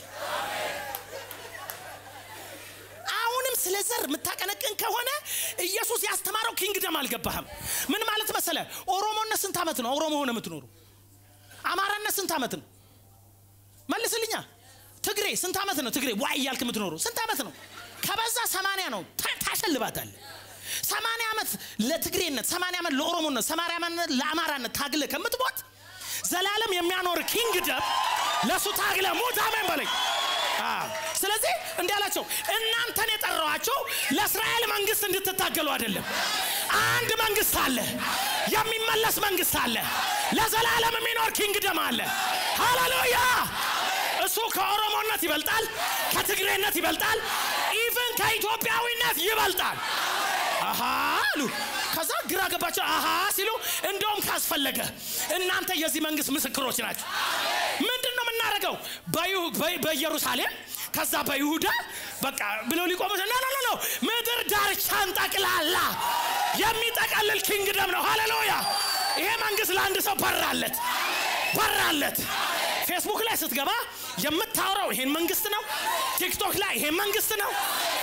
S1: አሁንም ስለ ዘር የምታቀነቅን ከሆነ ኢየሱስ ያስተማረው ኪንግደም አልገባህም ምን ማለት መሰለ ኦሮሞነት ስንት ዓመት ነው ኦሮሞ ሆነ የምትኖሩ አማራነት ስንት ዓመት ነው መልስልኛ ትግሬ ስንት ዓመት ነው ትግሬ ዋይ እያልክ የምትኖሩ ስንት ዓመት ነው ከበዛ ሰማንያ ነው ታሸልባታለ ሰማንያ ዓመት ለትግሬነት ሰማንያ ዓመት ለኦሮሞነት ሰማንያ ዓመት ለአማራነት ታግለ ከምትሞት ዘላለም የሚያኖር ኪንግደም ለእሱ ታግለ ሙት አሜን በለኝ ስለዚህ እንዲህ አላቸው እናንተን የጠራዋቸው ለእስራኤል መንግስት እንድትታገሉ አይደለም አንድ መንግስት አለ የሚመለስ መንግስት አለ ለዘላለም የሚኖር ኪንግደም አለ ሃሌሉያ እሱ ከኦሮሞነት ይበልጣል ከትግሬነት ይበልጣል ኢቭን ከኢትዮጵያዊነት ይበልጣል አሃ አሉ ከዛ ግራ ገባቸው አሃ ሲሉ እንደውም ካስፈለገ እናንተ የዚህ መንግስት ምስክሮች ናቸው ምንድን ነው የምናደርገው በኢየሩሳሌም ከዛ በይሁዳ በቃ ብለው ሊቆሙ ኖ ኖ ኖ ምድር ዳርቻን ጠቅላላ የሚጠቀልል ኪንግደም ነው ሃሌሉያ ይሄ መንግስት ለአንድ ሰው በራለት በራለት ፌስቡክ ላይ ስትገባ የምታወራው ይሄን መንግስት ነው ቲክቶክ ላይ ይሄን መንግስት ነው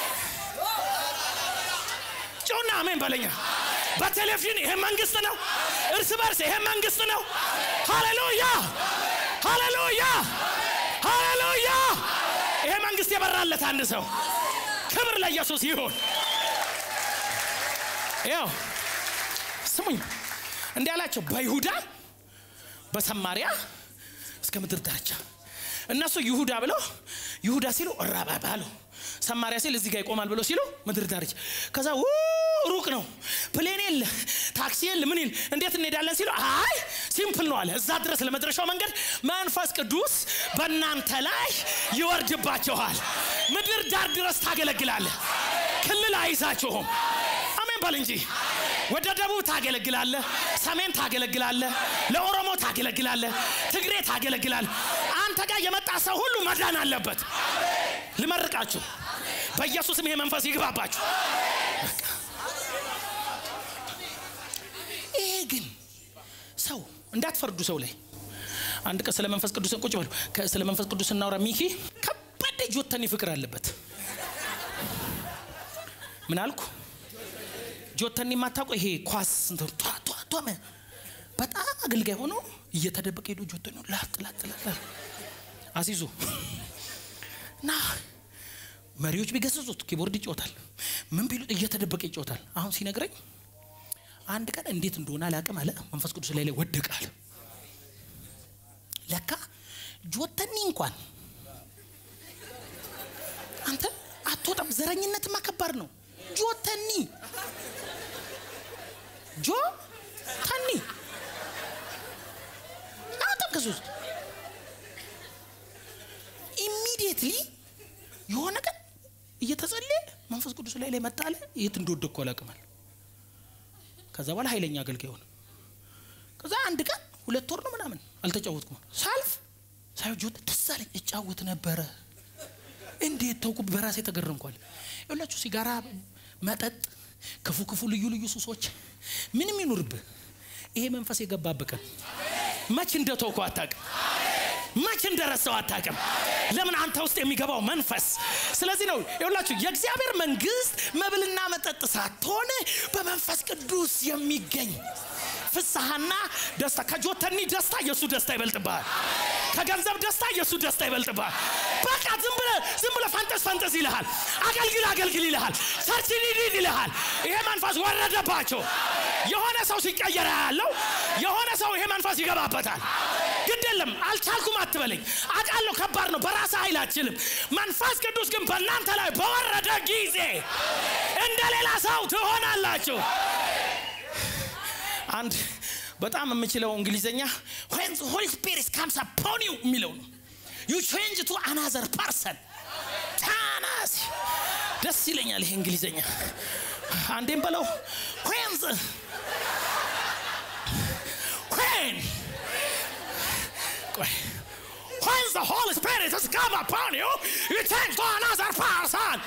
S1: ጮና አሜን በለኛ በቴሌቪዥን ይሄ መንግስት ነው እርስ በርስ ይሄ መንግስት ነው ሃሌሉያ ሃሌሉያ ሃሌሉያ ይሄ መንግስት የበራለት አንድ ሰው ክብር ለኢየሱስ ይሁን ያው ስሙኝ እንዲህ አላቸው በይሁዳ በሰማሪያ እስከ ምድር ዳርቻ እነሱ ይሁዳ ብለው ይሁዳ ሲሉ ራባ ባሉ ሰማሪያ ሲል እዚህ ጋር ይቆማል ብሎ ሲሉ ምድር ዳርቻ ከዛ ሩቅ ነው ፕሌን የለ ታክሲ የለ ምን ይል እንዴት እንሄዳለን ሲሉ አይ ሲምፕል ነው አለ እዛ ድረስ ለመድረሻው መንገድ መንፈስ ቅዱስ በእናንተ ላይ ይወርድባችኋል ምድር ዳር ድረስ ታገለግላለ ክልል አይዛችሁም አሜን በል እንጂ ወደ ደቡብ ታገለግላለ ሰሜን ታገለግላለ ለኦሮሞ ታገለግላለ ትግሬ ታገለግላለ አንተ ጋር የመጣ ሰው ሁሉ መዳን አለበት ልመርቃችሁ በኢየሱስም ይሄ መንፈስ ይግባባችሁ ይሄ ግን ሰው እንዳትፈርዱ ሰው ላይ አንድ ቀን ስለ መንፈስ ቅዱስ ቁጭ በሉ ስለ መንፈስ ቅዱስ እናውራ ሚኪ ከባድ ጆተኒ ፍቅር አለበት ምን አልኩ ጆተኒ የማታውቀው ይሄ ኳስ በጣም አገልጋይ ሆኖ እየተደበቀ ሄዶ ጆተኒ ላጥ ላጥ ላጥ አሲዞ እና መሪዎች ቢገሰጹት ኪቦርድ ይጮታል ምን ቢሉት እየተደበቀ ይጮታል አሁን ሲነግረኝ አንድ ቀን እንዴት እንደሆነ አላቅም አለ መንፈስ ቅዱስ ላይ ላይ ወደቃል ለካ ጆተኒ እንኳን አንተ አትወጣም ዘረኝነትማ ከባድ ነው ጆተኒ ጆ ተኒ አወጣም ከዚህ ውስጥ ኢሚዲየትሊ የሆነ ቀን እየተጸለየ መንፈስ ቅዱስ ላይ ላይ መጣለ የት እንደወደቅኩ አላቅማል ከዛ በኋላ ኃይለኛ አገልጋይ ሆነ ከዛ አንድ ቀን ሁለት ወር ነው ምናምን አልተጫወትኩም ሳልፍ ሳይጆት ደስ አለኝ እጫወት ነበረ እንዴት ተውኩ በራሴ ተገረምኳል ይላችሁ ሲጋራ መጠጥ ክፉ ክፉ ልዩ ልዩ ሱሶች ምንም ይኑርብህ ይሄ መንፈስ የገባብህ ቀን መች እንደተውኩ አታቅም መች እንደረሰው አታቅም ለምን አንተ ውስጥ የሚገባው መንፈስ ስለዚህ ነው ይሁላችሁ የእግዚአብሔር መንግስት መብልና መጠጥ ሳትሆን በመንፈስ ቅዱስ የሚገኝ ፍስሐና ደስታ ከጆተኒ ደስታ የእሱ ደስታ ይበልጥብሃል ከገንዘብ ደስታ የእሱ ደስታ ይበልጥብሃል በቃ ዝም ብለ ዝም ብለ ፈንጠስ ፈንጠስ ይልሃል አገልግል አገልግል ይልሃል ቸርች ሊድ ይልሃል ይሄ መንፈስ ወረደባቸው የሆነ ሰው ሲቀየረ ያለው የሆነ ሰው ይሄ መንፈስ ይገባበታል ግድ የለም አልቻልኩም አትበለኝ አቃለሁ ከባድ ነው በራስ ኃይል አችልም መንፈስ ቅዱስ ግን በእናንተ ላይ በወረደ ጊዜ እንደ ሌላ ሰው ትሆናላችሁ አንድ በጣም የምችለው እንግሊዝኛ when the holy spirit comes upon you የሚለው ነው you change to another person ታናስ ደስ ይለኛል ይሄ እንግሊዝኛ አንዴም በለው when the when ቆይ when the holy spirit has come upon you you change to another person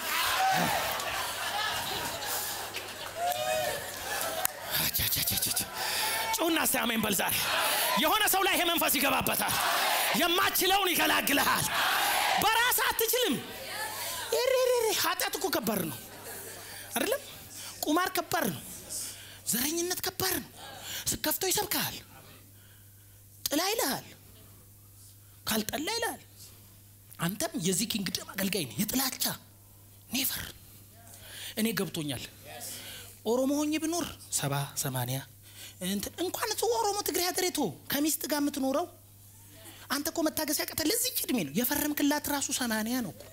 S1: ጩና እስቲ አሜን በል ዛሬ የሆነ ሰው ላይ ይሄ መንፈስ ይገባበታል የማችለውን ይገላግልሃል በራስ አትችልም ሬሬሬ ኃጢአት እኮ ከባድ ነው አይደለም ቁማር ከባድ ነው ዘረኝነት ከባድ ነው ስከፍቶ ይሰብካል ጥላ ይልሃል ካልጠላ ይልሃል አንተም የዚህ ኪንግደም አገልጋይ ነህ የጥላቻ ኔቨር እኔ ገብቶኛል ኦሮሞ ሆኜ ብኖር ሰባ ሰማንያ እንትን እንኳን እሱ ኦሮሞ ትግሬ ሀገሬቶ ከሚስት ጋር የምትኖረው አንተ እኮ መታገስ ያቀተ ለዚች እድሜ ነው የፈረምክላት ራሱ ሰማንያ ነው እኮ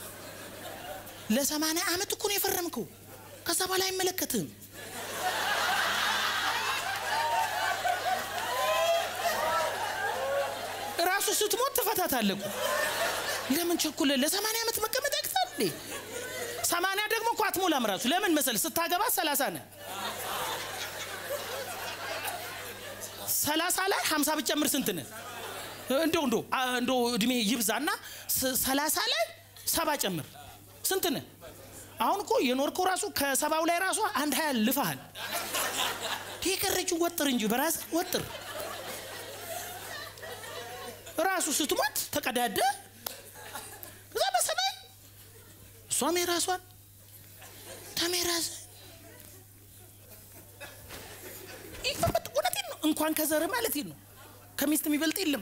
S1: ለሰማንያ አመት እኮ ነው የፈረምከው ከዛ በኋላ አይመለከትም ራሱ ስትሞት ትፈታታለህ እኮ ለምን ቸኩለ ለሰማንያ ዓመት መቀመጥ ያቅታል እንዴ ሰማንያ ደግሞ እኮ አትሞላም ራሱ ለምን መሰል ስታገባ ሰላሳ ነ ሰላሳ ላይ ሀምሳ ብጨምር ስንት ነ እንደው እንዶ እንዶ እድሜ ይብዛና ሰላሳ ላይ ሰባ ጨምር ስንት ነ አሁን እኮ የኖርከው ራሱ ከሰባው ላይ ራሱ አንድ ሀያ ልፈሃል የቀረችው ወጥር እንጂ በራስ ወጥር ራሱ ስትሞት ተቀዳደ እዛ በሰማይ እሷም የራሷን ተሜራዝ እውነቴን ነው እንኳን ከዘር ማለት ነው ከሚስት የሚበልጥ የለም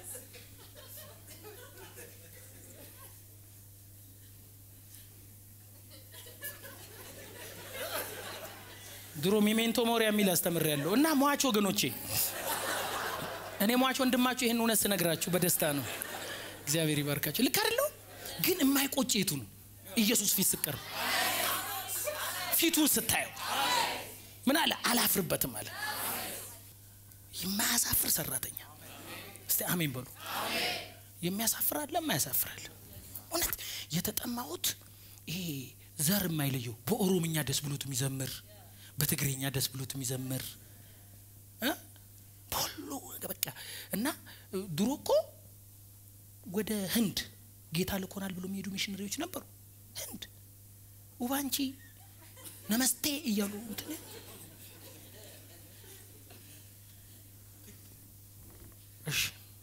S1: ድሮ ሚሜንቶ ሞሪያ የሚል አስተምር ያለው እና ሟች ወገኖቼ እኔ ሟች ወንድማችሁ ይህን እውነት ስነግራችሁ በደስታ ነው እግዚአብሔር ይባርካቸው ልክ አይደለው ግን የማይቆጭ የቱ ነው ኢየሱስ ፊት ስቀርብ ፊቱን ስታየው ምን አለ አላፍርበትም አለ የማያሳፍር ሰራተኛ እስቲ አሜን በሉ የሚያሳፍር አለ የማያሳፍራል እውነት የተጠማሁት ይሄ ዘር የማይለየው በኦሮምኛ ደስ ብሎት የሚዘምር በትግርኛ ደስ ብሎት የሚዘምር በሁሉ በቃ እና ድሮ እኮ ወደ ህንድ ጌታ ልኮናል ብሎ የሚሄዱ ሚሽነሪዎች ነበሩ ህንድ ውባንቺ ነመስቴ እያሉ እንትን እሺ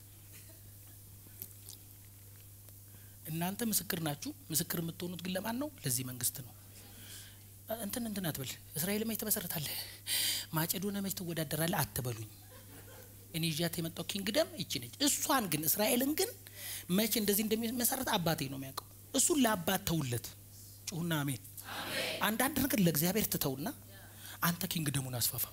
S1: እናንተ ምስክር ናችሁ ምስክር የምትሆኑት ግን ለማን ነው ለዚህ መንግስት ነው እንትን እንትን አትበል እስራኤል መች ትመሰረታለህ ማጨዶነ መች ትወዳደራለህ አትበሉኝ እኔ ይዣት የመጣው ኪንግደም ይቺ ነች እሷን ግን እስራኤልን ግን መቼ እንደዚህ እንደሚመሰረት አባቴ ነው የሚያውቀው እሱን ለአባት ተውለት ጩሁና አሜን አንዳንድ ነገር ለእግዚአብሔር ትተውና አንተ ኪንግደሙን አስፋፋ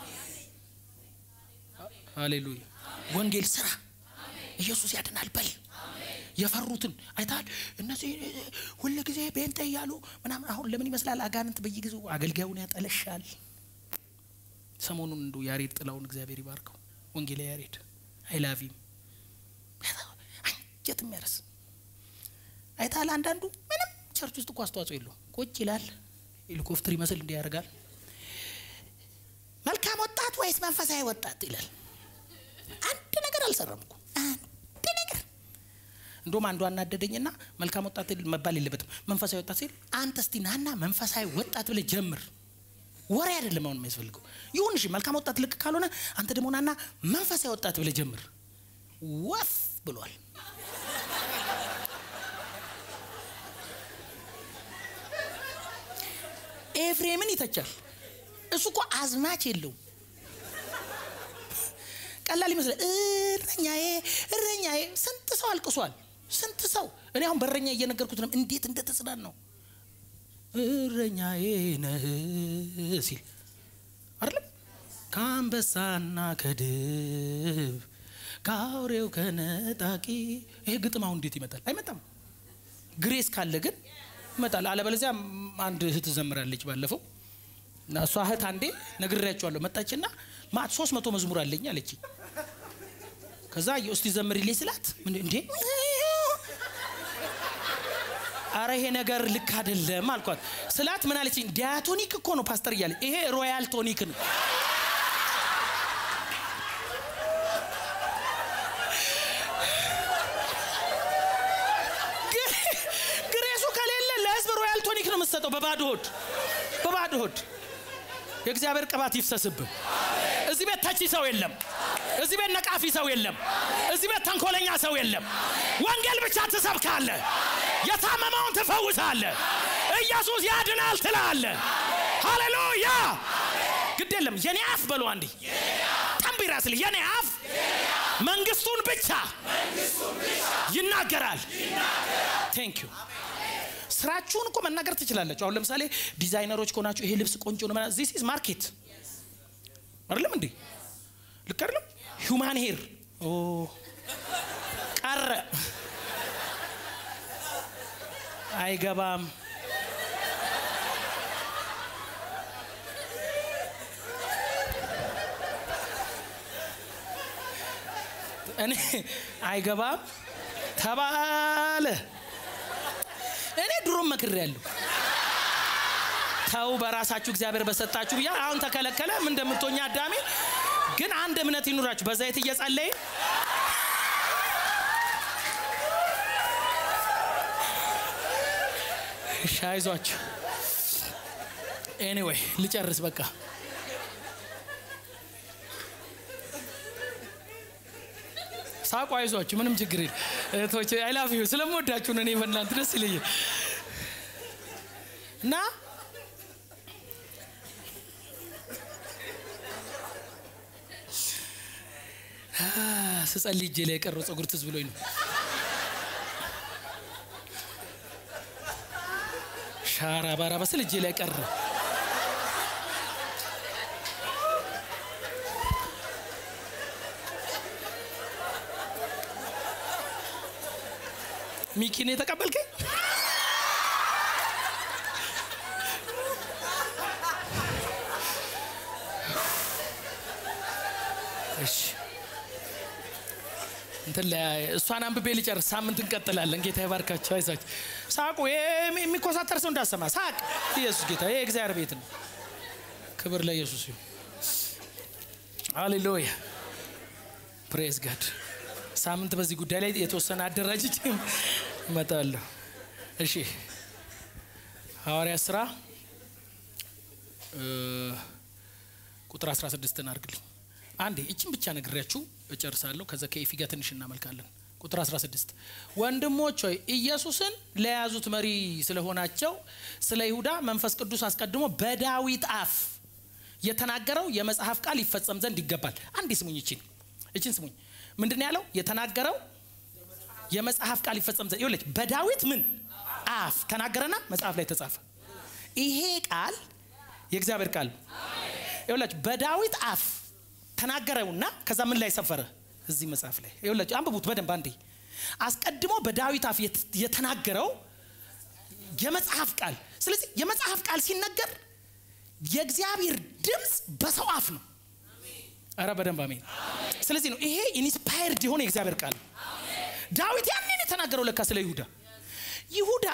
S1: ሃሌሉያ ወንጌል ስራ ኢየሱስ ያድናል በል የፈሩትን አይታል እነዚህ ሁል ጊዜ ቤንተ እያሉ ምናምን አሁን ለምን ይመስላል አጋንንት በየጊዜው አገልጋዩን ያጠለሻል ሰሞኑን እንዱ ያሬድ ጥላውን እግዚአብሔር ይባርከው ወንጌላ ያሬድ አይላቪም አንጀት የሚያረስ አይታል አንዳንዱ ምንም ቸርች ውስጥ እኮ አስተዋጽኦ የለው ቁጭ ይላል ሄሊኮፕተር ይመስል እንዲህ ያደርጋል መልካም ወጣት ወይስ መንፈሳዊ ወጣት ይላል አንድ ነገር አልሰራም እኮ አንድ ነገር እንደውም አንዱ አናደደኝና መልካም ወጣት መባል የለበትም መንፈሳዊ ወጣት ሲል አንተ እስቲ ናና መንፈሳዊ ወጣት ብለ ጀምር ወሬ አይደለም አሁን የሚያስፈልገው ይሁን እሺ መልካም ወጣት ልክ ካልሆነ አንተ ደግሞ ናና መንፈሳዊ ወጣት ብለ ጀምር ወፍ ብሏል ኤፍሬምን ይተቻል እሱ እኮ አዝማች የለውም ቀላል ይመስላል እረኛዬ እረኛዬ ስንት ሰው አልቅሷል ስንት ሰው እኔ አሁን በረኛ እየነገርኩት ነው እንዴት እንደተጽናን ነው እረኛዬ ነህ ሲል አይደለም ከአንበሳና ከድብ ከአውሬው ከነጣቂ ይሄ ግጥም አሁን እንዴት ይመጣል አይመጣም ግሬስ ካለ ግን ይመጣል አለበለዚያ አንድ እህት ዘምራለች ባለፈው እና እሷ እህት አንዴ ነግሬያቸዋለሁ መጣችና ማት ሶስት መቶ መዝሙር አለኝ አለች ከዛ እስቲ ዘምሪልኝ ስላት እንዴ አረ ይሄ ነገር ልክ አይደለም አልኳት ስላት ምን አለችኝ ዲያቶኒክ እኮ ነው ፓስተር እያለ ይሄ ሮያል ቶኒክ ነው ግሬሱ ከሌለ ለህዝብ ሮያል ቶኒክ ነው የምትሰጠው በባዶ ሆድ በባዶ ሆድ የእግዚአብሔር ቅባት ይፍሰስብን እዚህ ቤት ተቺ ሰው የለም እዚህ ቤት ነቃፊ ሰው የለም እዚህ ቤት ተንኮለኛ ሰው የለም ወንጌል ብቻ ትሰብካለ የታመመውን ትፈውሳለ ኢየሱስ ያድናል ትላለ ሃሌሉያ ግድ የለም የኔ አፍ በሉ አንዴ ጠንቢራ ስል የኔ አፍ መንግስቱን ብቻ ይናገራል ቴንክ ዩ ስራችሁን እኮ መናገር ትችላላችሁ አሁን ለምሳሌ ዲዛይነሮች ከሆናችሁ ይሄ ልብስ ቆንጆ ነው ዚስ ኢዝ ማርኬት አይደለም እንዴ ልክ አይደለም ሁማን ሄር ቀረ አይገባም እኔ አይገባም ተባለ እኔ ድሮም መክር ያለሁ ተው በራሳችሁ እግዚአብሔር በሰጣችሁ ብያ አሁን ተከለከለ ምን እንደምትሆኛ አዳሜ ግን አንድ እምነት ይኑራችሁ በዛይት እየጸለይ እሺ አይዟችሁ ኤኒዌይ ልጨርስ በቃ ሳቁ አይዟችሁ ምንም ችግር የለም እህቶች አይላፍ ስለምወዳችሁ ነው እኔ በእናንተ ደስ ይለኛል እና ስጸልይ እጄ ላይ የቀረው ጸጉር ትዝ ብሎኝ ነው ሻራ ባራ በስል እጄ ላይ ቀረ ሚኪን የተቀበልከኝ እሺ እንትን እሷን አንብቤ ልጨርስ ሳምንት እንቀጥላለን ጌታ ይባርካቸው አይዛቸው ሳቁ የሚኮሳተር ሰው እንዳሰማ ሳቅ ኢየሱስ ጌታ ይሄ እግዚአብሔር ቤት ነው ክብር ለኢየሱስ ይሁን ሃሌሉያ ፕሬዝ ጋድ ሳምንት በዚህ ጉዳይ ላይ የተወሰነ አደራጅ እመጣለሁ እሺ ሐዋርያ ስራ ቁጥር 16 አድርግልኝ አንዴ እችን ብቻ ነግሬያችሁ እጨርሳለሁ ከዛ ከኤፊ ጋር ትንሽ እናመልካለን ቁጥር 16 ወንድሞች ሆይ ኢየሱስን ለያዙት መሪ ስለሆናቸው ስለ ይሁዳ መንፈስ ቅዱስ አስቀድሞ በዳዊት አፍ የተናገረው የመጽሐፍ ቃል ይፈጸም ዘንድ ይገባል አንዴ ስሙኝ እችን እችን ስሙኝ ምንድን ያለው የተናገረው የመጽሐፍ ቃል ይፈጸም ዘንድ ይኸውልህ በዳዊት ምን አፍ ተናገረና መጽሐፍ ላይ ተጻፈ ይሄ ቃል የእግዚአብሔር ቃል ይኸውላችሁ በዳዊት አፍ ተናገረውና ከዛ ምን ላይ ሰፈረ እዚህ መጽሐፍ ላይ ይኸውላችሁ አንብቡት በደንብ አንዴ አስቀድሞ በዳዊት አፍ የተናገረው የመጽሐፍ ቃል ስለዚህ የመጽሐፍ ቃል ሲነገር የእግዚአብሔር ድምፅ በሰው አፍ ነው አረ በደንብ አሜን ስለዚህ ነው ይሄ ኢንስፓየርድ የሆነ የእግዚአብሔር ቃል ዳዊት ያንን የተናገረው ለካ ስለ ይሁዳ ይሁዳ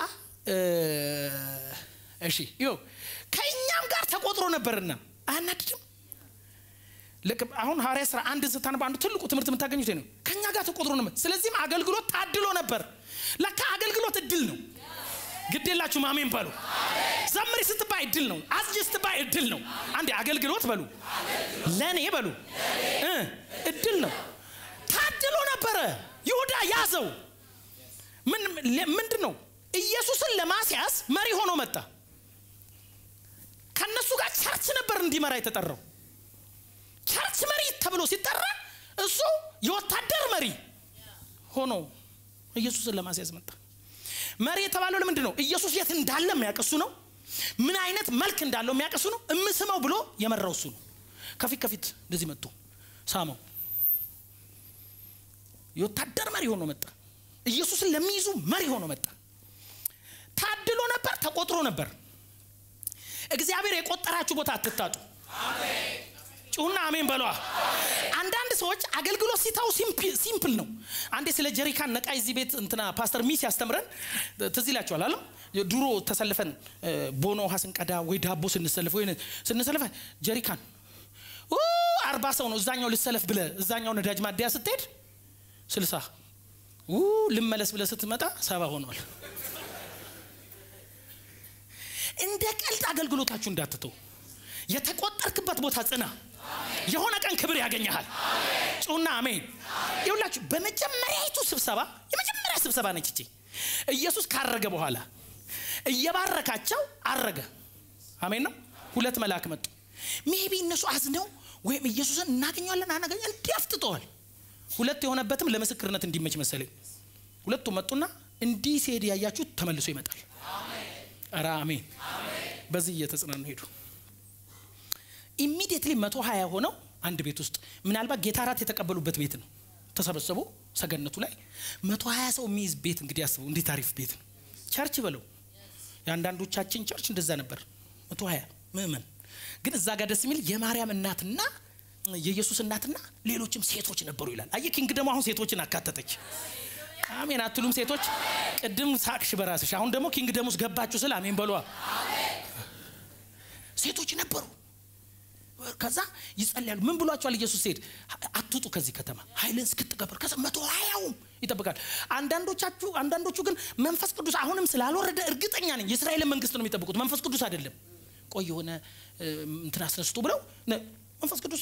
S1: እሺ ይኸው ከእኛም ጋር ተቆጥሮ ነበርና አያናድድም አሁን ሐዋርያ ስራ አንድ ስታነባ አንዱ ትልቁ ትምህርት የምታገኙት ነው ከእኛ ጋር ተቆጥሮ ነበር ስለዚህም አገልግሎት ታድሎ ነበር ለካ አገልግሎት እድል ነው ግድ የላችሁም አሜን በሉ ዘምሪ ስትባይ እድል ነው አስጅ ስትባይ እድል ነው አንዴ አገልግሎት በሉ ለእኔ በሉ እድል ነው ታድሎ ነበረ ይሁዳ ያዘው ምንድን ነው ኢየሱስን ለማስያዝ መሪ ሆኖ መጣ ከነሱ ጋር ቸርች ነበር እንዲመራ የተጠራው ቸርች መሪ ተብሎ ሲጠራ እሱ የወታደር መሪ ሆኖ ኢየሱስን ለማስያዝ መጣ መሪ የተባለው ለምንድን ነው ኢየሱስ የት እንዳለ የሚያቀሱ ነው ምን አይነት መልክ እንዳለው የሚያቀሱ ነው እምስመው ብሎ የመራው እሱ ነው ከፊት ከፊት እንደዚህ መጥቶ ሳመው የወታደር መሪ ሆኖ መጣ ኢየሱስን ለሚይዙ መሪ ሆኖ መጣ ታድሎ ነበር ተቆጥሮ ነበር እግዚአብሔር የቆጠራችሁ ቦታ አትታጡ ጩሁና አሜን በሏ። አንዳንድ ሰዎች አገልግሎት ሲታው ሲምፕል ነው። አንዴ ስለ ጀሪካን ነቃ እዚህ ቤት እንትና ፓስተር ሚስ ያስተምረን ትዝ ይላችኋል አለ ድሮ ተሰልፈን ቦኖ ውሃ ስንቀዳ ወይ ዳቦ ስንሰልፍ ወይ ስንሰልፈ ጀሪካን አርባ ሰው ነው እዛኛው ልሰለፍ ብለ እዛኛው ነዳጅ ማደያ ስትሄድ ስልሳ ልመለስ ብለ ስትመጣ ሰባ ሆኗል። እንደ ቀልድ አገልግሎታችሁ እንዳትተው። የተቆጠርክበት ቦታ ጽና። የሆነ ቀን ክብር ያገኘሃል። ጩና አሜን። ይሁላችሁ በመጀመሪያይቱ ስብሰባ የመጀመሪያ ስብሰባ ነች እቺ። ኢየሱስ ካረገ በኋላ እየባረካቸው አረገ። አሜን ነው። ሁለት መልአክ መጡ። ሜቢ እነሱ አዝነው ወይም ኢየሱስን እናገኘዋለን አናገኘ እንዲህ አፍጥጠዋል። ሁለት የሆነበትም ለምስክርነት እንዲመች መሰለኝ። ሁለቱ መጡና እንዲህ ሲሄድ ያያችሁት ተመልሶ ይመጣል። ኧረ አሜን። በዚህ እየተጽናኑ ሄዱ። ኢሚዲየትሊ መቶ ሀያ ሆነው አንድ ቤት ውስጥ ምናልባት ጌታ እራት የተቀበሉበት ቤት ነው። ተሰበሰቡ ሰገነቱ ላይ መቶ ሀያ ሰው የሚይዝ ቤት እንግዲህ አስበው እንዴት አሪፍ ቤት ነው። ቸርች በለው የአንዳንዶቻችን ቸርች እንደዛ ነበር። መቶ ሀያ ምእመን ግን እዛ ጋር ደስ የሚል የማርያም እናትና የኢየሱስ እናትና ሌሎችም ሴቶች ነበሩ ይላል። አየ ኪንግ ደግሞ አሁን ሴቶችን አካተተች። አሜን አትሉም ሴቶች? ቅድም ሳቅሽ በራስሽ አሁን ደግሞ ኪንግ ደም ውስጥ ገባችሁ ስል አሜን በሏ። ሴቶች ነበሩ። ከዛ ይጸልያሉ። ምን ብሏቸዋል ኢየሱስ ሲሄድ አትውጡ ከዚህ ከተማ ኃይልን እስክትቀበሉ። ከዛ መቶ ሀያውም ይጠብቃል። አንዳንዶቻችሁ አንዳንዶቹ ግን መንፈስ ቅዱስ አሁንም ስላልወረደ እርግጠኛ ነኝ የእስራኤልን መንግስት ነው የሚጠብቁት፣ መንፈስ ቅዱስ አይደለም። ቆይ የሆነ እንትን አስነስቶ ብለው መንፈስ ቅዱስ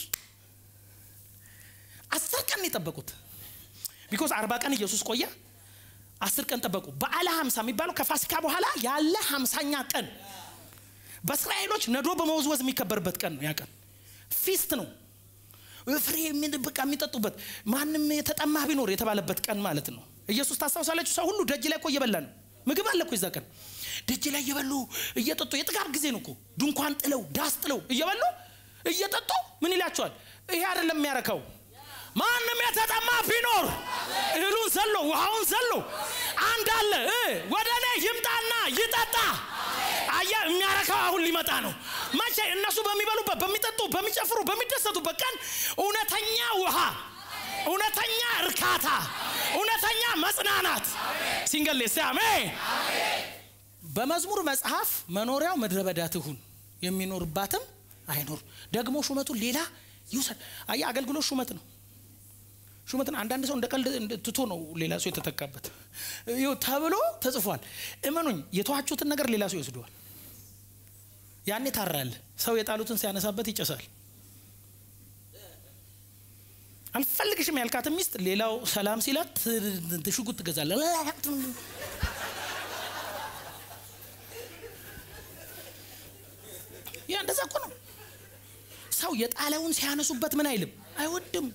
S1: አስር ቀን ነው የጠበቁት። ቢኮዝ አርባ ቀን ኢየሱስ ቆየ፣ አስር ቀን ጠበቁ። በዓለ ሀምሳ የሚባለው ከፋሲካ በኋላ ያለ ሀምሳኛ ቀን በእስራኤሎች ነዶ በመወዝወዝ የሚከበርበት ቀን ነው። ያ ቀን ፊስት ነው። ፍሬ በቃ የሚጠጡበት ማንም የተጠማ ቢኖር የተባለበት ቀን ማለት ነው። ኢየሱስ ታስታውሳላችሁ፣ ሰው ሁሉ ደጅ ላይ እኮ እየበላ ነው። ምግብ አለ እኮ የዛ ቀን ደጅ ላይ እየበሉ እየጠጡ የጥጋብ ጊዜ ነው እኮ ድንኳን ጥለው ዳስ ጥለው እየበሉ እየጠጡ ምን ይላቸዋል? ይሄ አይደለም የሚያረካው ማንም የተጠማ ቢኖር እህሉን ዘሎ ውሃውን ዘሎ አንድ አለ ወደ እኔ ይምጣና ይጠጣ። አያ የሚያረካው አሁን ሊመጣ ነው። መቼ? እነሱ በሚበሉበት፣ በሚጠጡ፣ በሚጨፍሩ፣ በሚደሰቱበት ቀን እውነተኛ ውሃ፣ እውነተኛ እርካታ፣ እውነተኛ መጽናናት ሲንገሌ ሲያሜ በመዝሙር መጽሐፍ መኖሪያው ምድረ በዳ ትሁን የሚኖርባትም አይኖር ደግሞ ሹመቱን ሌላ ይውሰድ። አያ አገልግሎት ሹመት ነው ሹመትን አንዳንድ ሰው እንደ ቀልድ ትቶ ነው ሌላ ሰው የተተካበት ተብሎ ተጽፏል። እመኑኝ የተዋችሁትን ነገር ሌላ ሰው ይወስደዋል። ያኔ ታራል። ሰው የጣሉትን ሲያነሳበት ይጨሳል። አልፈልግሽም ያልካትን ሚስት ሌላው ሰላም ሲላት ሽጉጥ ትገዛለ። ያ እንደዛ እኮ ነው። ሰው የጣለውን ሲያነሱበት ምን አይልም፣ አይወድም።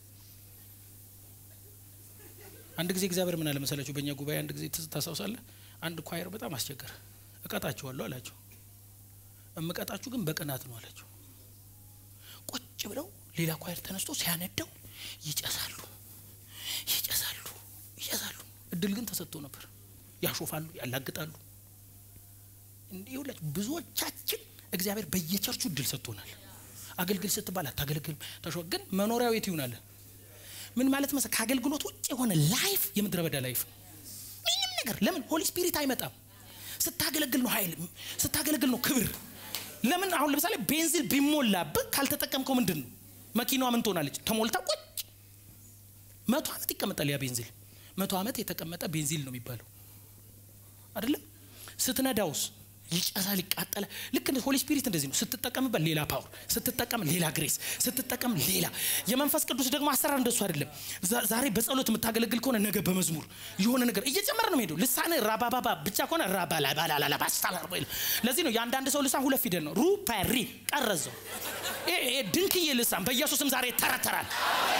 S1: አንድ ጊዜ እግዚአብሔር ምን አለ መሰላችሁ? በእኛ ጉባኤ አንድ ጊዜ ታስታውሳለህ? አንድ ኳየር በጣም አስቸገረ። እቀጣችኋለሁ አላቸው። እምቀጣችሁ ግን በቅናት ነው አላቸው። ቁጭ ብለው ሌላ ኳየር ተነስቶ ሲያነደው ይጨሳሉ፣ ይጨሳሉ፣ ይጨሳሉ። እድል ግን ተሰጥቶ ነበር። ያሾፋሉ፣ ያላግጣሉ። እንዲህ ሁላችሁ ብዙዎቻችን እግዚአብሔር በየቸርቹ እድል ሰጥቶናል። አገልግል ስትባል አታገለግልም። ተሾ ግን መኖሪያው የት ይሆናል? ምን ማለት መሰ ከአገልግሎት ውጭ የሆነ ላይፍ የምድረ በዳ ላይፍ ምንም ነገር ለምን ሆሊ ስፒሪት አይመጣም? ስታገለግል ነው ኃይል፣ ስታገለግል ነው ክብር። ለምን አሁን ለምሳሌ ቤንዚን ቢሞላብህ ካልተጠቀምከው ምንድን ነው መኪናዋ ምን ትሆናለች? ተሞልታ ቁጭ መቶ ዓመት ይቀመጣል። ያ ቤንዚል መቶ ዓመት የተቀመጠ ቤንዚል ነው የሚባለው አይደለም? ስትነዳውስ ይጨሳል፣ ይቃጠላል። ልክ እንደ ሆሊ ስፒሪት እንደዚህ ነው። ስትጠቀምበት ሌላ ፓወር፣ ስትጠቀም ሌላ ግሬስ፣ ስትጠቀም ሌላ። የመንፈስ ቅዱስ ደግሞ አሰራር እንደሱ አይደለም። ዛሬ በጸሎት የምታገለግል ከሆነ ነገ በመዝሙር የሆነ ነገር እየጨመረ ነው ሄደው። ልሳን ራባባባ ብቻ ከሆነ ራባላባላላባስታላር ለዚህ ነው የአንዳንድ ሰው ልሳን ሁለት ፊደል ነው። ሩፓሪ ቀረዘው ድንክዬ ልሳን በኢየሱስም ዛሬ ይተረተራል።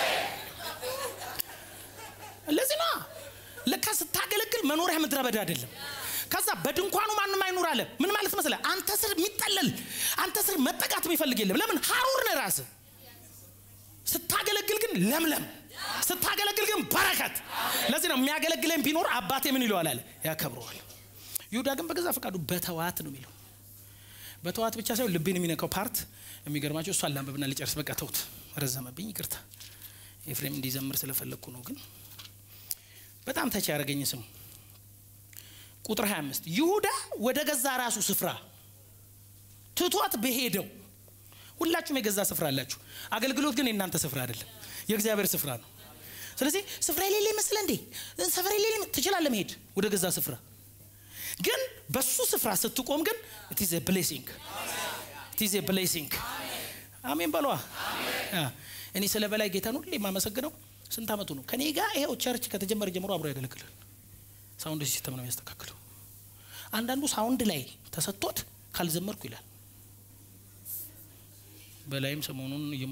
S1: ለዚህ ነው ለካ ስታገለግል መኖሪያ ምድረ በዳ አይደለም። ከዛ በድንኳኑ ማንም አይኑር አለ። ምን ማለት መስለ አንተ ስር የሚጠለል አንተ ስር መጠቃት የሚፈልግ የለም። ለምን ሀሩር ነህ ራስህ። ስታገለግል ግን ለምለም፣ ስታገለግል ግን በረከት። ለዚህ ነው የሚያገለግለኝ ቢኖር አባቴ ምን ይለዋል አለ ያከብረዋል። ይሁዳ ግን በገዛ ፈቃዱ በተዋት ነው የሚለው። በተዋት ብቻ ሳይሆን ልቤን የሚነካው ፓርት የሚገርማቸው እሷን ላንብብና ልጨርስ። በቃ ተውት፣ ረዘመብኝ፣ ይቅርታ። ኤፍሬም እንዲዘምር ስለፈለግኩ ነው። ግን በጣም ተቻ ያደረገኝ ስሙ ቁጥር 25 ይሁዳ ወደ ገዛ ራሱ ስፍራ ትቷት በሄደው ሁላችሁም የገዛ ስፍራ አላችሁ። አገልግሎት ግን የእናንተ ስፍራ አይደለም፣ የእግዚአብሔር ስፍራ ነው። ስለዚህ ስፍራ የሌለ ይመስለ እንዴ? ስፍራ የሌለ ትችላለህ መሄድ ወደ ገዛ ስፍራ። ግን በሱ ስፍራ ስትቆም ግን ኢትዝ ብሌሲንግ ኢትዝ ብሌሲንግ። አሜን በሏ። እኔ ስለ በላይ ጌታን ሁሌ የማመሰግነው ስንት ዓመቱ ነው ከኔ ጋር ይኸው ቸርች ከተጀመረ ጀምሮ አብሮ ያገለግላል። ሳውንድ ሲስተም ነው የሚያስተካክለው። አንዳንዱ ሳውንድ ላይ ተሰጥቶት ካልዘመርኩ ይላል። በላይም ሰሞኑን እየሞ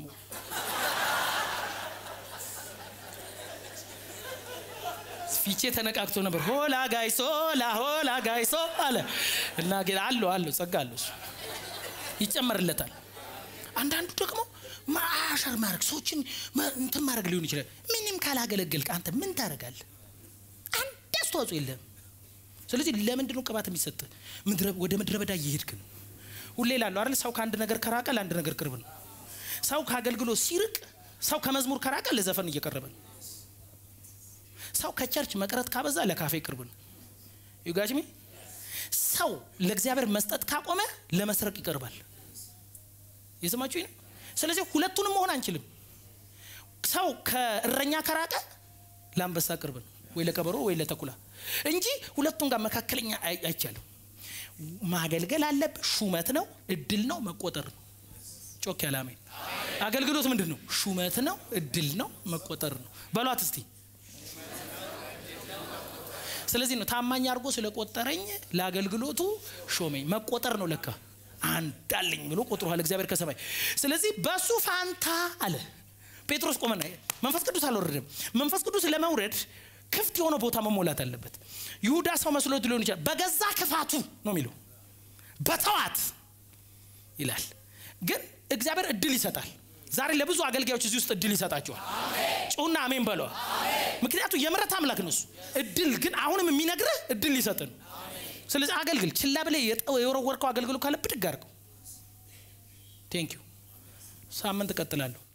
S1: ፊቼ ተነቃቅቶ ነበር። ሆላ ጋይሶ ላ ሆላ ጋይሶ አለ እና ጌታ አለው አለው ጸጋ አለው እሱ ይጨመርለታል። አንዳንዱ ደግሞ ማሻር ማድረግ ሰዎችን እንትን ማድረግ ሊሆን ይችላል። ምንም ካላገለገልክ አንተ ምን ታደርጋለህ? አንድ አስተዋጽኦ የለህም። ስለዚህ ለምንድን ነው ቅባት የሚሰጥ? ወደ ምድረ በዳ እየሄድክ ነው። ሁሌ ላለሁ አይደል? ሰው ከአንድ ነገር ከራቀ ለአንድ ነገር ቅርብ ነው። ሰው ከአገልግሎት ሲርቅ፣ ሰው ከመዝሙር ከራቀ ለዘፈን እየቀረበ ነው። ሰው ከቸርች መቅረት ካበዛ ለካፌ ቅርብ ነው። ዩጋጅሚ ሰው ለእግዚአብሔር መስጠት ካቆመ ለመስረቅ ይቀርባል። የሰማችሁ ነው። ስለዚህ ሁለቱንም መሆን አንችልም። ሰው ከእረኛ ከራቀ ለአንበሳ ቅርብ ነው፣ ወይ ለቀበሮ ወይ ለተኩላ እንጂ ሁለቱም ጋር መካከለኛ አይቻልም። ማገልገል አለብህ። ሹመት ነው፣ እድል ነው፣ መቆጠር ነው። ጮክ ያለ አሜን። አገልግሎት ምንድን ነው? ሹመት ነው፣ እድል ነው፣ መቆጠር ነው። በሏት እስቲ። ስለዚህ ነው ታማኝ አድርጎ ስለቆጠረኝ ለአገልግሎቱ ሾመኝ። መቆጠር ነው ለካ አንድ አለኝ ብሎ ቆጥሯል እግዚአብሔር ከሰማይ። ስለዚህ በሱ ፋንታ አለ ጴጥሮስ ቆመና፣ መንፈስ ቅዱስ አልወረደም። መንፈስ ቅዱስ ለመውረድ ክፍት የሆነ ቦታ መሞላት አለበት። ይሁዳ ሰው መስሎት ሊሆን ይችላል። በገዛ ክፋቱ ነው የሚለው በተዋት ይላል። ግን እግዚአብሔር እድል ይሰጣል። ዛሬ ለብዙ አገልጋዮች እዚህ ውስጥ እድል ይሰጣቸዋል። ጩና አሜን በለዋ። ምክንያቱም የምሕረት አምላክ ነው እሱ። እድል ግን አሁንም የሚነግርህ እድል ሊሰጥ ነው። ስለዚህ አገልግል። ችላ ብለህ የወረወርከው አገልግሎት ካለ ብድግ አድርገው። ቴንክ ዩ። ሳምንት እቀጥላለሁ።